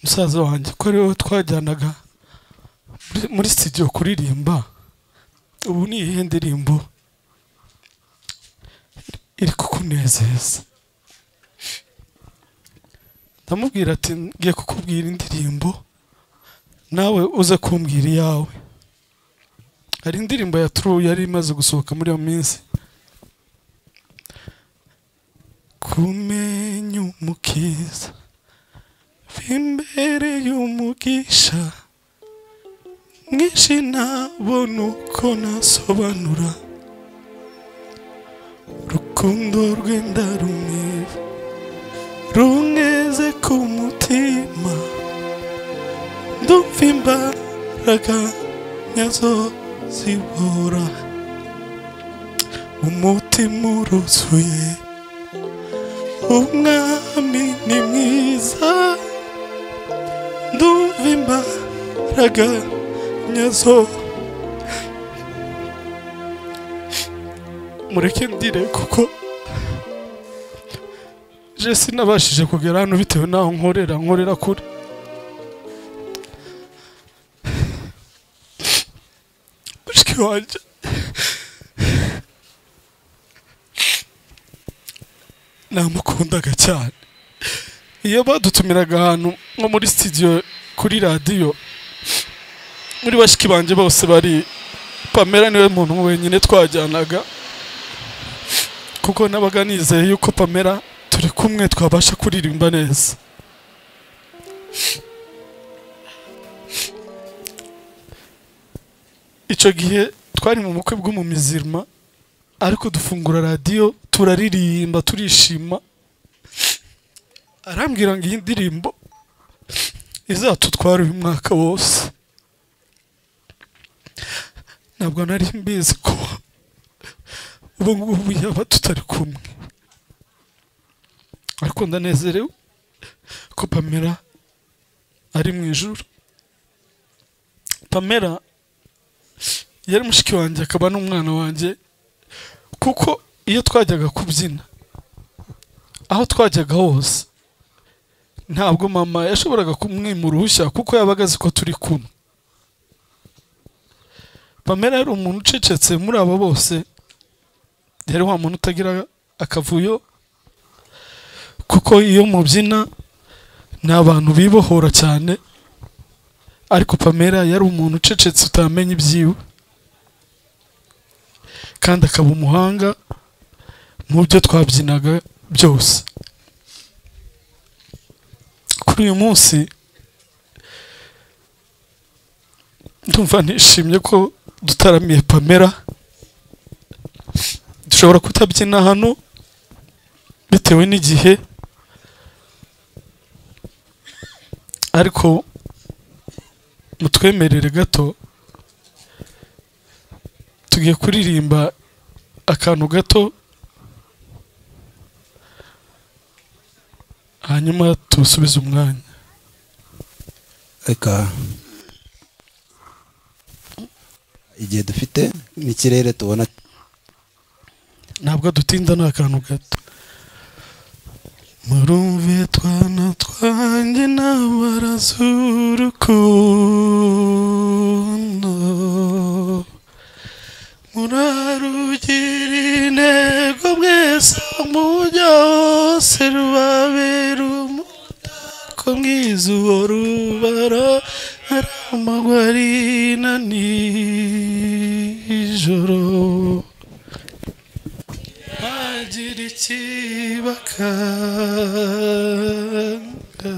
musaza wanjye ko ariwe twajyanaga muri- muri studio kuririmba ubu ni iyihe ndirimbo iri kukunezeza ndamubwira ati ngiye kukubwira indirimbo nawe uze kumbwira iyawe hari indirimbo ya True yari imaze gusohoka muri iyo minsi kumenya umukiza imbere y'umugisha mwinshi ntabona uko nasobanura urukundo rwenda rumwiba runeze ku mutima ndumva imbaraga nyazo zibura umutima uruzuye umwami ni mwiza ndumva imbaraga nyazo mureke ndire kuko je sinabashije kugera hano bitewe n'aho nkorera nkorera kure mushiki wanjye namukundaga cyane iyo badutumiraga ahantu nko muri studio kuri radiyo muri bashiki banjye bose bari pamela niwe muntu wenyine twajyanaga kuko nabaga nizeye yuko pamela turi kumwe twabasha kuririmba neza icyo gihe twari mu bukwe bw'umumizirima ariko dufungura radiyo turaririmba turishima arambwira ngo iyi ndirimbo izatutwara uyu mwaka wose ntabwo nari mbizi ko ubu ngubu yaba tutari kumwe ariko ndanezerewe ko pamela ari mu ijoro pamela yari mushiki wanjye akaba n'umwana wanjye kuko iyo twajyaga kubyina aho twajyaga hose ntabwo mama yashoboraga kumwima uruhushya kuko yabaga azi ko turi kumwe pamela yari umuntu ucecetse muri abo bose yari wa muntu utagira akavuyo kuko iyo mubyina ni abantu bibohora cyane ariko pamela yari umuntu ucecetse utamenya ibyiwe kandi akaba umuhanga mu byo twabyinaga byose kuri uyu munsi ndumva nishimye ko dutaramiye pamela dushobora kutabyina hano bitewe n'igihe ariko mutwemerere gato tugiye kuririmba akantu gato hanyuma tusubize umwanya reka igihe dufite n'ikirere tubona ntabwo dutinda ni akantu gato murumve twana twanjye n'abarazurukundo murarugira intego mwese mujya hose rubabera umutako mwiza uwo rubara ari amagwarina nijoro hagira ikibakanga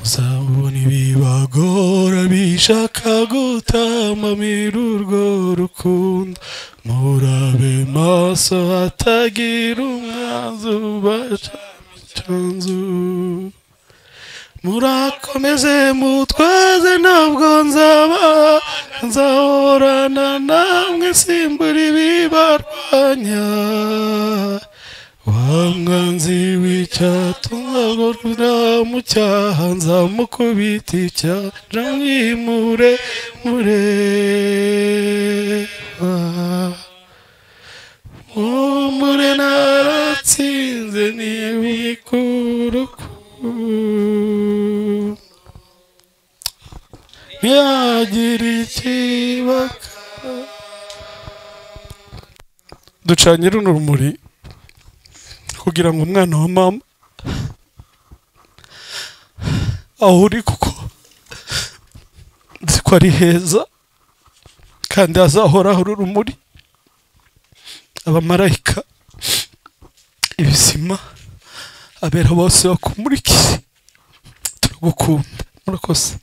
uzabona ibibagora bishaka gutamamira urwo rukundo murabe maso hatagira umwanzi ubasha icanzu murakomeze mutwaze ntabwo nzaba nzahorana namwe simbura ibibarwanya wa mwanzi w'icyatumwa ngorora mu cyaha nzamukubita icyaha mwimure mureba mumure naratsinze ntibikuruku ntiyagira ikibaka ducanye runo rumuri kugira ngo umwana wa mama aho uri kuko nzi ko ari heza kandi hazahoraho uru rumuri abamarayika ibisima abera bose bakumurikiye turagukunda murakoze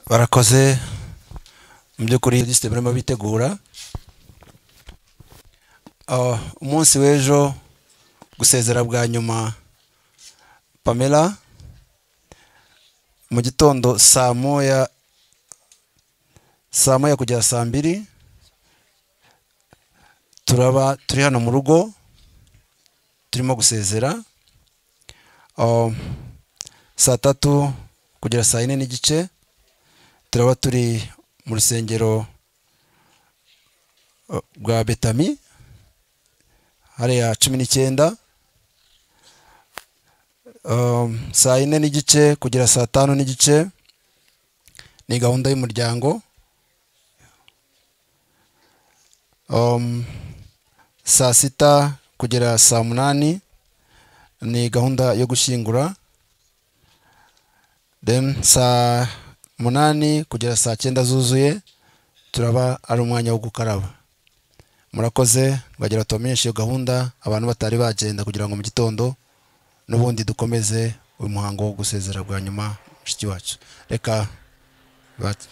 barakoze mu by'ukuri lisite barimo bitegura Ah, umunsi w'ejo gusezera bwa nyuma pamela mu gitondo saa moya saa moya kugera saa mbiri turaba turi hano mu rugo turimo gusezera Ah, saa tatu kugera saa yine n'igice turaba turi mu rusengero eh, bwa betami hariya cumi n'icyenda Um, saa yine n'igice kugera saa tanu n'igice ni gahunda y'umuryango Um, saa sita kugera saa munani ni gahunda yo gushyingura then saa munani kugera saa cyenda zuzuye turaba ari umwanya wo gukaraba murakoze bagira tubamenyeshe iyo gahunda abantu batari bagenda kugira ngo mu gitondo n'ubundi dukomeze uyu muhango wo gusezera bwa nyuma mushiki wacu reka bat-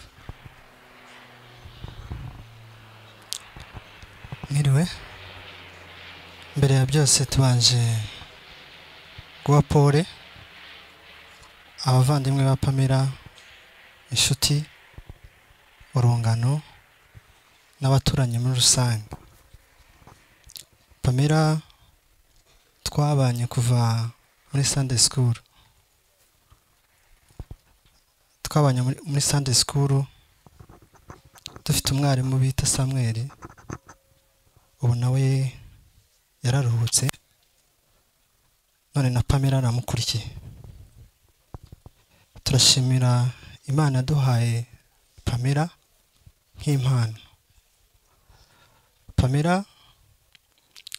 mwiriwe mbere ya byose tubanje guha pole abavandimwe ba pamela inshuti urungano n'abaturanyi muri rusange pamela twabanye kuva muri sunday school twabanye muri- muri sunday school dufite umwarimu bita samweli ubu nawe yararuhutse none na pamela aramukurikiye turashimira imana yaduhaye pamela nk'impano pamela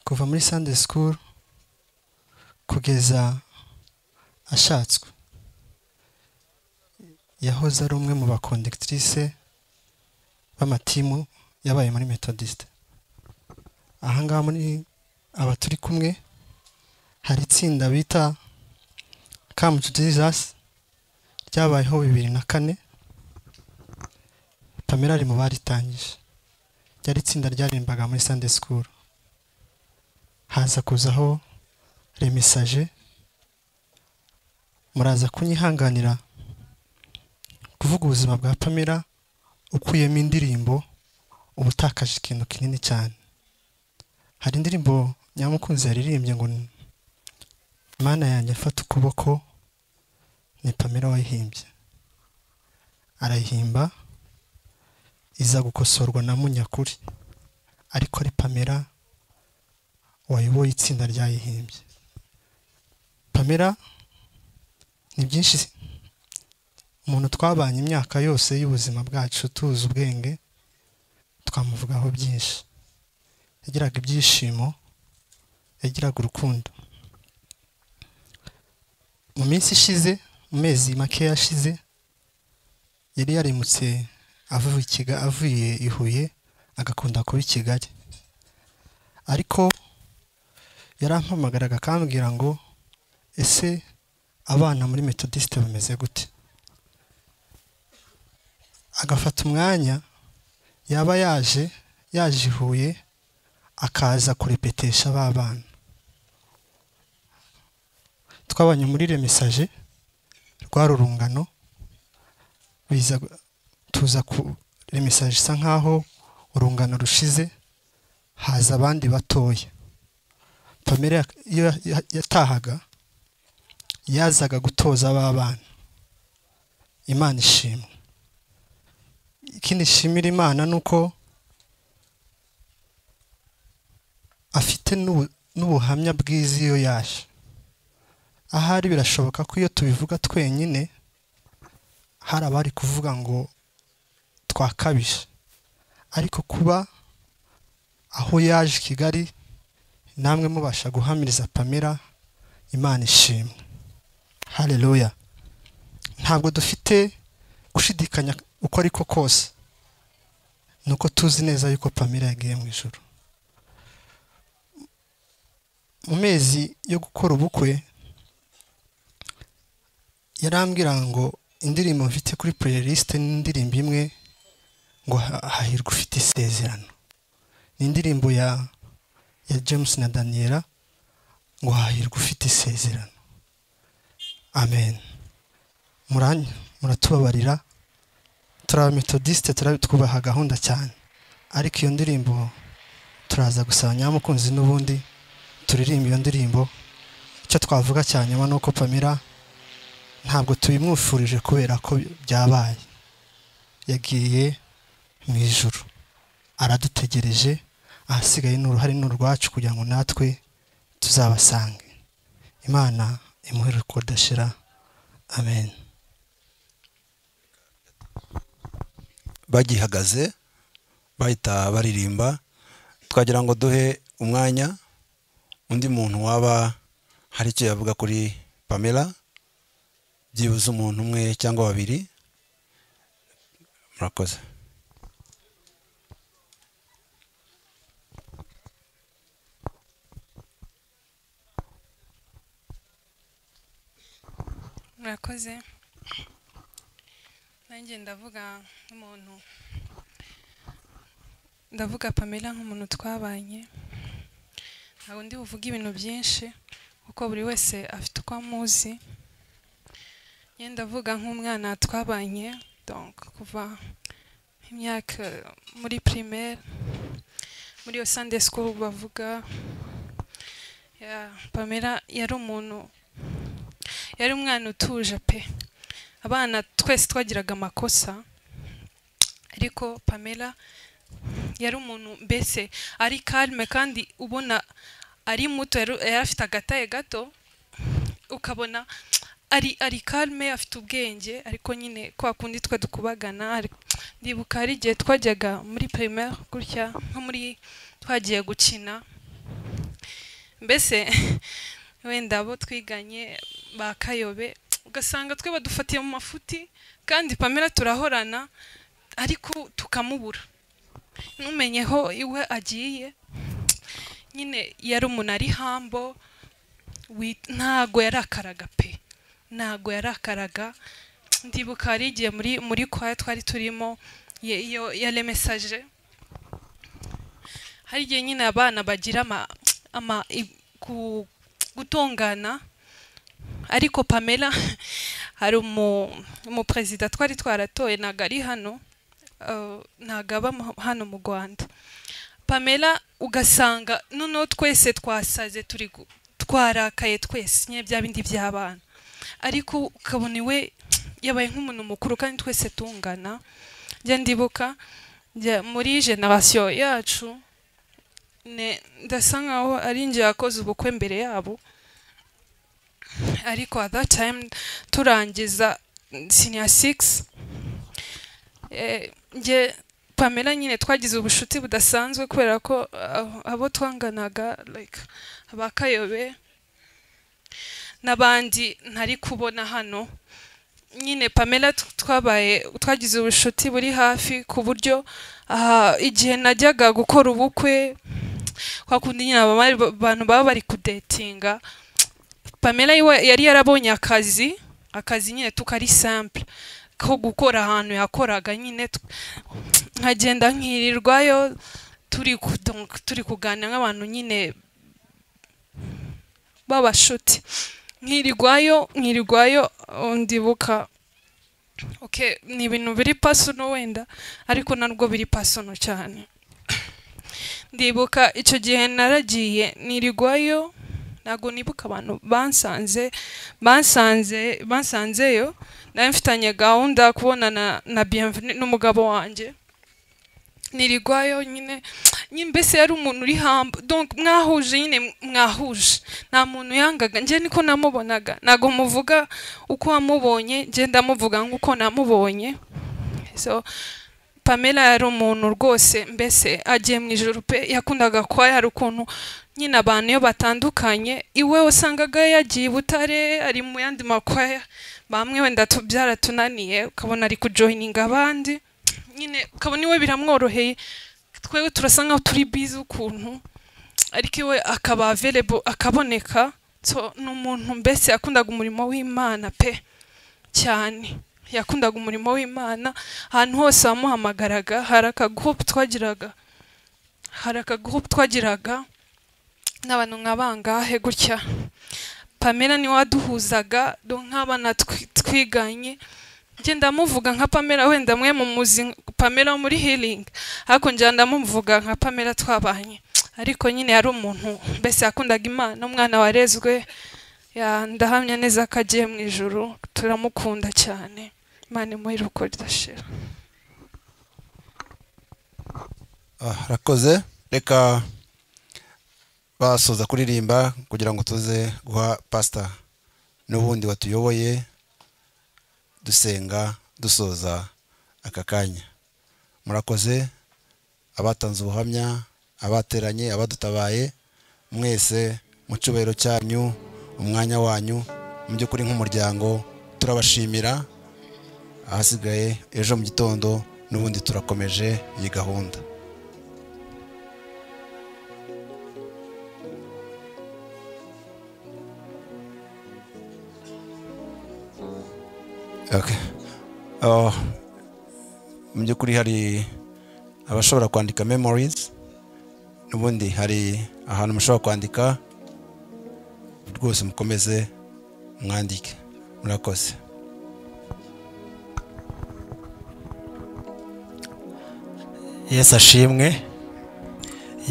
kuva muri sunday school kugeza ashatswe yahoze ari umwe mu bakondegitirise b'amatimu yabaye muri metodiste ahangaha muri aba turi kumwe hari itsinda bita kamu tu jizasi ryabayeho bibiri na kane pamela ari mu baritangije ryari itsinda ryaririmbaga muri sunday school haza kuzaho remisaje muraza kunyihanganira kuvuga ubuzima bwa pamela ukuyemo indirimbo uba utakaje ikintu kinini cyane hari indirimbo nyamukunzi yaririmbye ngo mana yanjye afata ukuboko ni pamela wayihimbye arayihimba iza gukosorwa na munyakuri ariko ari pamela wayoboye itsinda ryayihimbye pamela ni byinshi umuntu twabanye imyaka yose y'ubuzima bwacu tuzi ubwenge twamuvugaho byinshi yagiraga ibyishimo yagiraga urukundo mu minsi ishize mu mezi make yashize yari yarimutse avuye i Kiga- avuye i huye agakunda kuba i kigali ariko yarampamagaraga akambwira ngo ese abana muri metodisite bameze gute agafata umwanya yaba yaje yaje i huye akaza kurepetesha ba bana twabanye muri remisaje rwa rurungano biza gu- tuza ku remisaje isa nkaho urungano rushize haza abandi batoya pamela yak- iyo ya- ya- yatahaga yazaga gutoza ba bana imana ishimwe ikindi ishimira imana ni uko afite n'ubu- n'ubuhamya bwiza iyo yaje ahari birashoboka ko iyo tubivuga twenyine hari abari kuvuga ngo twakabije ariko kuba aho yaje i kigali namwe mubasha guhamiriza pamela imana ishimwe hareruya ntabwo dufite gushidikanya uko ari ko kose ni uko tuzi neza yuko pamela yagiye mu ijoro mu mezi yo gukora ubukwe yarambwira ngo indirimbo mfite kuri playlist ni indirimbo imwe ngo ha- hahirwa ufite isezerano ni indirimbo ya ya James na Daniela ngo hahirwa ufite isezerano amen muranya muratubabarira turi abametodisite twubaha gahunda cyane ariko iyo ndirimbo turaza gusaba nyamukunzi n'ubundi turirimba iyo ndirimbo icyo twavuga cya nyuma ni uko pamela ntabwo tubimwifurije kubera ko byabaye yagiye mu ijoro aradutegereje ahasigaye ni uruhare ni urwacu kugira ngo natwe tuzabasange imana imuhe kudashira amen bagihagaze bahita baririmba twagira ngo duhe umwanya undi muntu waba hari icyo yavuga kuri pamela byibuze umuntu umwe cyangwa babiri murakoze murakoze nanjye ndavuga nk'umuntu ndavuga pamela nk'umuntu twabanye ntabwo ndi buvuge ibintu byinshi kuko buri wese afite uko amuzi njye ndavuga nk'umwana twabanye donc kuva imyaka muri primaire muri iyo sunday school bavuga Yeah, pamela yari umuntu yari umwana utuje pe abana twese twagiraga amakosa ariko pamela yari umuntu mbese ari karme kandi ubona ari muto yari yari afite agataye gato ukabona ari ari karme afite ubwenge ariko nyine kwa kundi twe dukubagana ari- ndibuka hari igihe twajyaga muri primaire gutya nko muri twagiye gukina mbese wenda abo twiganye ba kayobe ugasanga twe badufatiye mu mafuti kandi pamela turahorana ariko tukamubura ntumenyeho iwe agiye nyine yari umuntu ari hambo wi- ntago yarakaraga pe ntago yarakaraga ndibuka hari igihe muri muri kwaya twari turimo ye- iyo ya lemesaje hari igihe nyine abana bagira ama, ama i- ku, gutongana ariko pamela hari umu- umuperezida twari twaratoye ntabwo ari hano eh, ntabwo aba mu- hano mu rwanda pamela ugasanga noneho twese twasaze turi gu- twarakaye twese nyine bya bindi by'abana ariko ukabona iwe yabaye nk'umuntu mukuru kandi twese tungana njya ndibuka njya- muri generasiyo yacu ne- ndasa nkaho ari njye yakoze ubukwe mbere yabo ariko at that time turangiza senior six eh, nge pamela nyine twagize ubushuti budasanzwe kubera ko ah, abo twanganaga like abakayobe n'abandi ntari kubona hano nyine pamela tw- twabaye twagize ubushuti buri hafi ku buryo ah, igihe najyaga gukora ubukwe kwa kundi nyine aba bari- abantu baba bari kudetinga pamela iwe yari yarabonye akazi akazi nyine tukari simple ko gukora ahantu yakoraga nyine tw- nkagenda nkirirwayo turi ku- donc turi kuganira nk'abantu nyine b'abashuti nkirirwayo nkirirwayo oh, ndibuka okay ni ibintu biri personal wenda ariko narwo biri personal cyane ndibuka icyo gihe naragiye nirigwayo ntabwo nibuka abantu bansanze bansanze bansanzeyo nari mfitanye gahunda yo kubonana na bienvenue n'umugabo wanjye nirigwayo nyine nyine mbese yari umuntu uri hamba donc mwahuje nyine mwahuje nta muntu yangaga njye niko namubonaga ntabwo muvuga uko wamubonye njye ndamuvuga nk'uko namubonye so pamela yari umuntu rwose mbese agiye mu ijoro pe yakundaga kuba yari ukuntu nyine abantu iyo batandukanye iwe wasangaga yagiye i butare ari mu yandi makwaya bamwe wenda tu- byaratunaniye ukabona ari kujoyininga abandi nyine ukabona iwe biramworoheye twewe turasa nkaho turi bizi ukuntu ariko iwe akaba available akaboneka so ni umuntu mbese yakundaga umurimo w'imana pe cyane yakundaga umurimo w'imana ahantu hose wamuhamagaraga hari akagurupe twagiraga hari akagurupe twagiraga n'abantu nka bangahe gutya pamela niwe waduhuzaga do nk'abana twi- twiganye njye ndamuvuga nka pamela wenda mwe mu muzi pamela wo muri healing ariko njya ndamuvuga nka pamela twabanye ariko nyine yari umuntu mbese yakundaga imana umwana warezwe ya ndahamya neza ko agiye mu ijoro turamukunda cyane imana imuhe iruko ridashira Ah, rakoze reka basoza kuririmba kugira ngo tuze guha pasita n'ubundi watuyoboye dusenga dusoza aka kanya murakoze abatanze ubuhamya abateranye abadutabaye mwese mu cyubahiro cyanyu umwanya wanyu mu by'ukuri nk'umuryango turabashimira ahasigaye ejo mu gitondo n'ubundi turakomeje iyi gahunda Okay. Oh, mu by'ukuri hari abashobora kwandika memories n'ubundi hari ahantu mushobora kwandika rwose mukomeze mwandike murakoze yesu ashimwe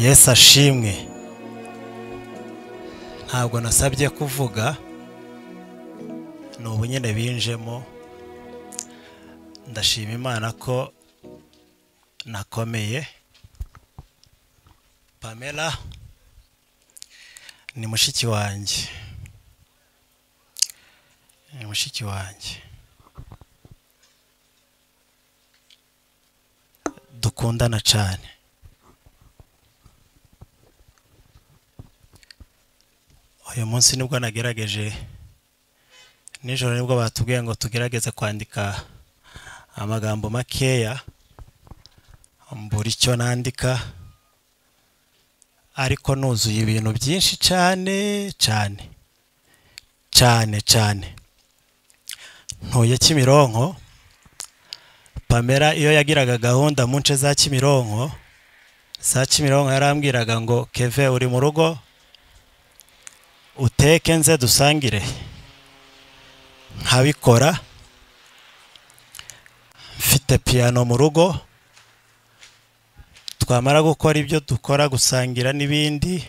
yesu ashimwe ntabwo nasabye kuvuga ni ubu nyine binjemo ndashima imana ko nakomeye pamela ni mushiki wanjye ni mushiki wanjye dukundana cyane uyu munsi nibwo nagerageje nijoro nibwo batubwiye ngo tugerageze kwandika amagambo makeya mbura icyo nandika ariko nuzuye ibintu byinshi cyane cyane cyane cyane ntuye kimironko pamela iyo yagiraga gahunda mu nce za kimironko za kimironko yarambwiraga ngo keve uri mu rugo uteke nze dusangire nkabikora mfite piyano mu rugo twamara gukora ibyo dukora gusangira n'ibindi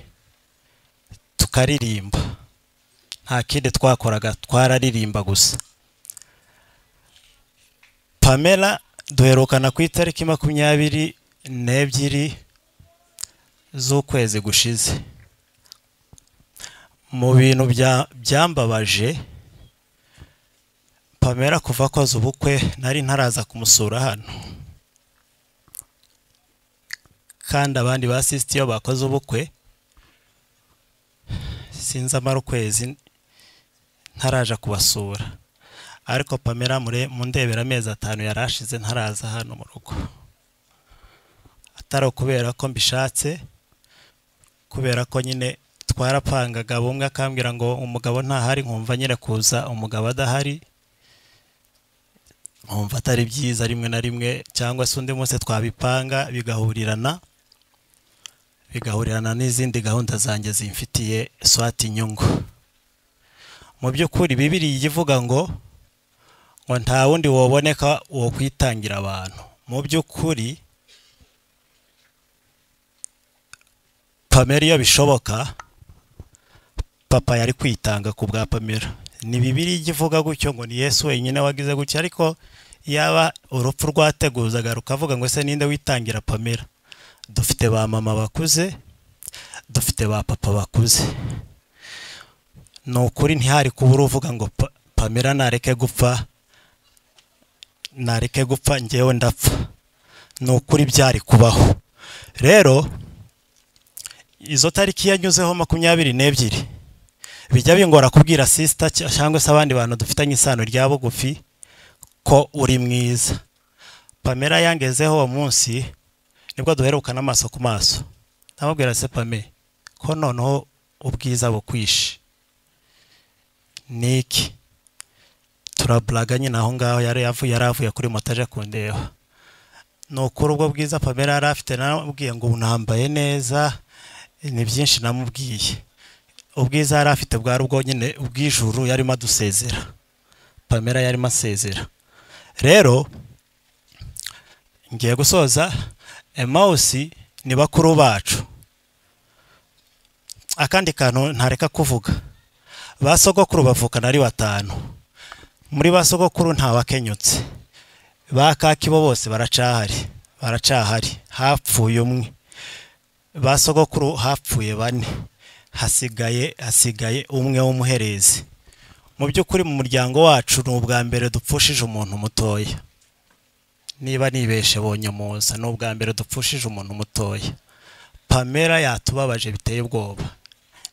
tukaririmba nta kindi twakoraga twararirimba gusa pamela duherukana ku itariki makumyabiri n'ebyiri z'ukwezi gushize mu bintu bya- byambabaje pamela kuva akoze ubukwe nari ntaraza kumusura hano kandi abandi basisite iyo bakoze ubukwe sinzi amara ukwezi ntaraja kubasura ariko pamela mure mundebera amezi atanu yari ashize ntaraza hano mu rugo atari ukubera ko mbishatse kubera ko nyine twarapangaga bumwe akambwira ngo umugabo ntahari nkumva nyine kuza umugabo adahari nkumva atari byiza rimwe na rimwe cyangwa se undi munsi twabipanga bigahurirana bigahurirana n'izindi gahunda zanjye zimfitiye swati inyungu mu by'ukuri bibiriya ijya ivuga ngo ngo nta wundi waboneka wo kwitangira abantu mu by'ukuri pamela iyo bishoboka papa yari kwitanga ku bwa pamela ni bibiri ijya ivuga gutyo ngo ni yesu wenyine wagize gutya ariko yaba urupfu rwateguzaga rukavuga ngo ese ninde witangira pamela dufite ba mama bakuze dufite ba papa bakuze ni ukuri ntihari kuba uruvuga ngo Pa- pamela nareke gupfa nareke gupfa ngewe ndapfa ni ukuri byari kubaho rero izo tariki yanyuzeho makumyabiri n'ebyiri bijya bingora kubwira sisita cyangwa se abandi bantu dufitanye isano rya bugufi ko uri mwiza pamela yangezeho uwo munsi nibwo duherukana amaso ku maso ndamubwira se pame ko noneho ubwiza bukwishe ni iki turaburaga nyine aho ngaho yari yavuye yari avuye kuri moto aje kundeba ni ukuri ubwo bwiza pamela yari afite namubwiye ngo unambaye neza ni byinshi namubwiye ubwiza yari afite bwari ubwo nyine ubw'ijuru yarimo adusezera pamela yarimo asezera rero ngiye gusoza emawusi ni bakuru bacu akandi kantu ntareka kuvuga ba sogokuru bavukana ari batanu muri ba sogokuru nta wakenyutse ba kakibo bose baracahari baracahari hapfuye umwe ba sogokuru hapfuye bane hasigaye hasigaye umwe w'umuherezi mu by'ukuri mu muryango wacu ni ubwa mbere dupfushije umuntu mutoya niba nibeshe bonye muza ni ubwa mbere dupfushije umuntu mutoya pamela yatubabaje biteye ubwoba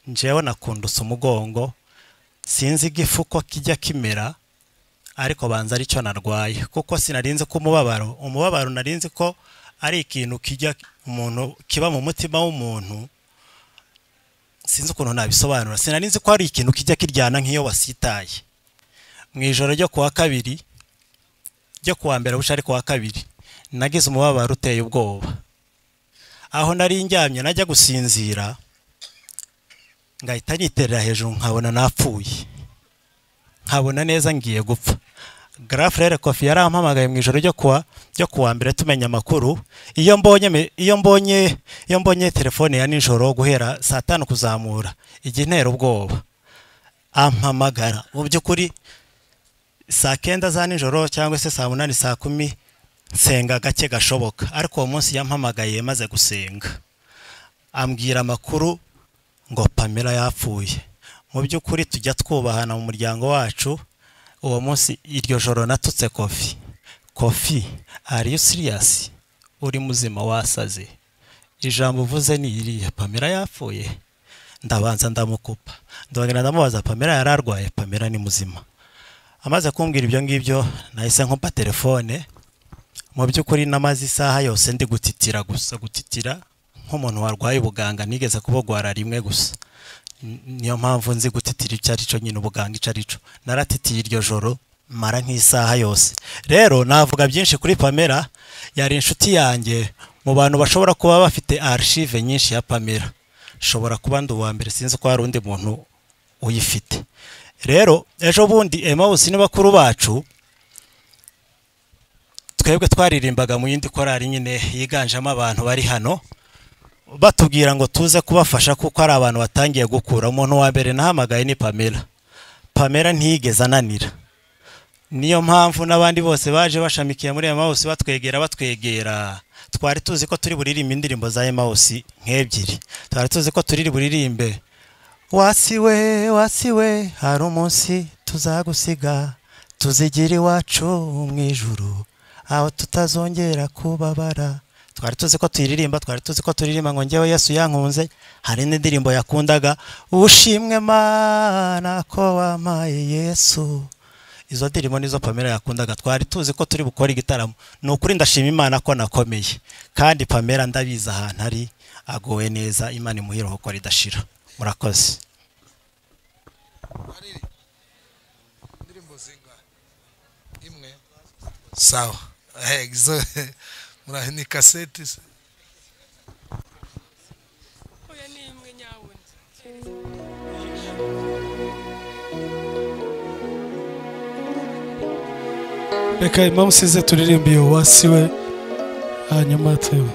njyewe nakundutse umugongo sinzi igifu uko kijya kimera ariko banza aricyo narwaye kuko sinarinze ko umubabaro umubabaro narinze ko ari ikintu kijya umuntu kiba mu mutima w'umuntu sinzi ukuntu nabisobanura sinarinze ko hari ikintu kijya kiryana nk'iyo wasitaye mu ijoro ryo ku wa kabiri ryo ku wa mbere buca ari ku wa kabiri nagize umubabaro uteye ubwoba aho nari ndyamye najya gusinzira ngahita niterera hejuru nkabona napfuye nkabona neza ngiye gupfa garafurere kofi yarampamagaye mu ijoro ryo kuwa ryo kuwa mbere tumenya amakuru iyo mbonye me- iyo mbonye iyo mbonye telefone ya nijoro guhera saa tanu kuzamura igihe intera ubwoba ampamagara mu by'ukuri saa kenda za nijoro cyangwa se saa munani saa kumi nsenga gake gashoboka ariko uwo munsi yampamagaye maze gusenga ambwira amakuru ngo pamela yapfuye mu by'ukuri tujya twubahana mu muryango wacu uwo munsi iryo joro natutse kofi kofi are you serious uri muzima wasaze ijambo uvuze ni iriya pamela yapfuye ndabanza ndamukupa ndongera ndamubaza pamela yari arwaye pamela ni muzima amaze kumbwira ibyo ngibyo nahise nkumpa telefone mu by'ukuri namaze isaha yose ndi gutitira gusa gutitira nk'umuntu warwaye ubuganga nigeze kubugwara rimwe gusa N- niyo mpamvu nzi gutitira icyo ari cyo nyine ubuganga icyo ari cyo naratitiye iryo joro mara nk'isaha yose rero navuga byinshi kuri pamela yari inshuti yanjye mu bantu bashobora kuba bafite arishive nyinshi ya pamela shobora kuba ndi uwa mbere sinzi ko hari undi muntu uyifite rero ejo bundi emawusi ni bakuru bacu twebwe twaririmbaga mu yindi korari nyine yiganjemo abantu bari hano batubwira ngo tuze kubafasha kuko hari abantu batangiye gukura umuntu wa mbere nahamagaye ni pamela pamela ntiyigeze ananira niyo mpamvu n'abandi bose baje bashamikiye muri emawusi batwegera batwegera twari tuzi ko turi buririmbe indirimbo za emawusi nk'ebyiri twari tuzi ko turi buririmbe wasiwe wasiwe hari umunsi tuzagusiga tuzigira iwacu mu ijuru aho tutazongera kubabara twari tuzi ko tuyiririmba twari tuzi ko turirimba ngo ngewe yesu yankunze hari n'indirimbo yakundaga ushimwe mana ko wampaye yesu izo ndirimbo nizo pamela yakundaga twari tuzi ko turi bukore igitaramo ni ukuri ndashima imana ko nakomeye kandi pamela ndabizi ahantu ari agowe neza imana imuhe iruhuko ridashira murakoze sawa Eh, izo murahe ni kaseti se reka impamvu usize turirimbe iyo wasi we hanyuma tuba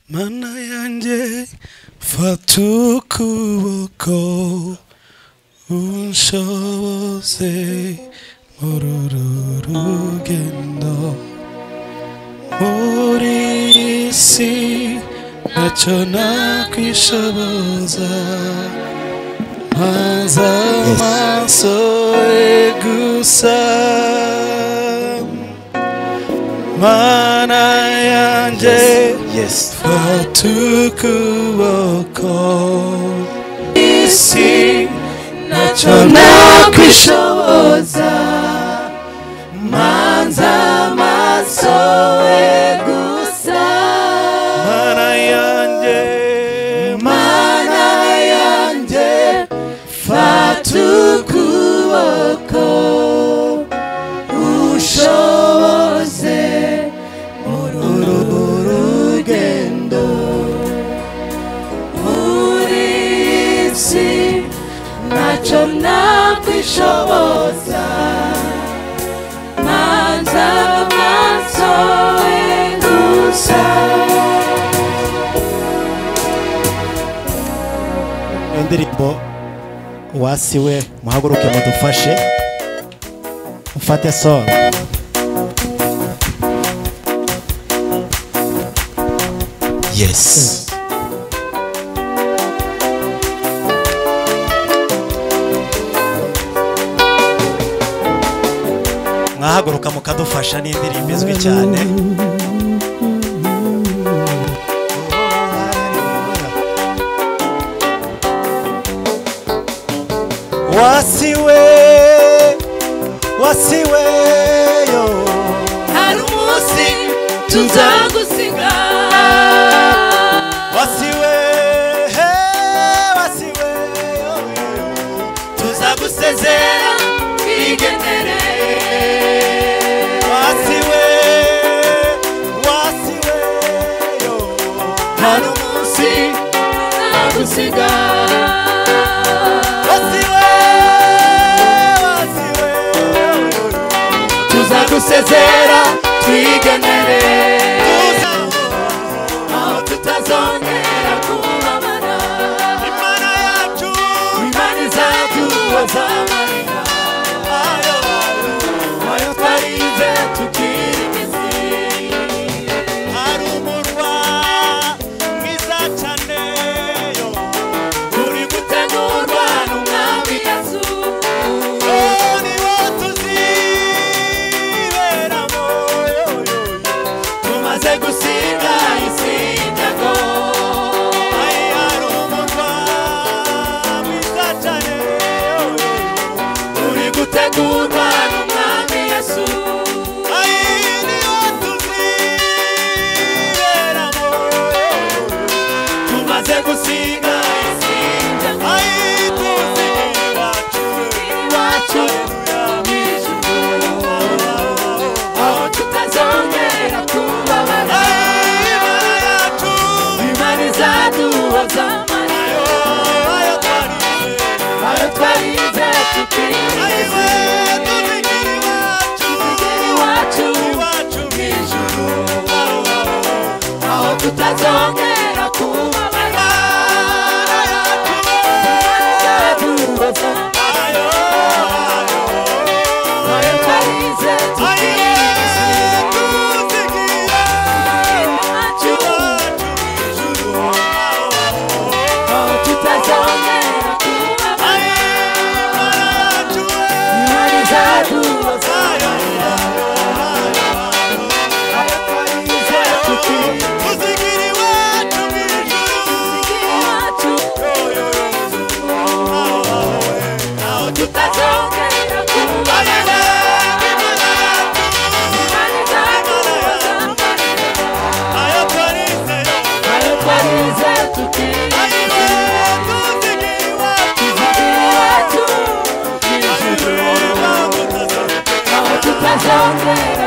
Mana yanjye fata ukuboko unshoboze muri uru rugendo muri iyi si ntacyo nakwishoboza maze amaso ye gusa Mana yanjye fata ukuboko isi ntacyo nakwishoboza manza amaso ye gusa mana yanjye mana yanjye fata ukuboko ushoboze muri uru rugendo muri iyi si ntacyo nakwishoboza manza amaso ye gusa iyo ndirimbo wasi we muhaguruke mudufashe mufate soro yesi mwahaguruka mukadufasha ni indirimbo izwi cyane wasiwe wasiwe yo hari umunsi tuzagusiga wasiwe he, wasiwe oh, tuzagusezera twigendere wasiwe wasiwe yo hari umunsi tuzagusiga wasiwe wasiwe tuzagusezera twigenere aho tutazongera kubabara imana yacu imana izacu bazamarira ayo ayo twarize tukiri imizi hari umurwa mwiza cyane yo uri gutegurwa n'umwami yesu Oh, ni wo tuziberamo yo, yo, yo. tumaze gusiga isi y'ibyago Ay, hari umurwa mwiza cyane yo, yo, yo. uri gutegurwa n'umwami yesu Ay, ni wo tuziberamo yo, yo, yo. tumaze gusiga isi Thank you.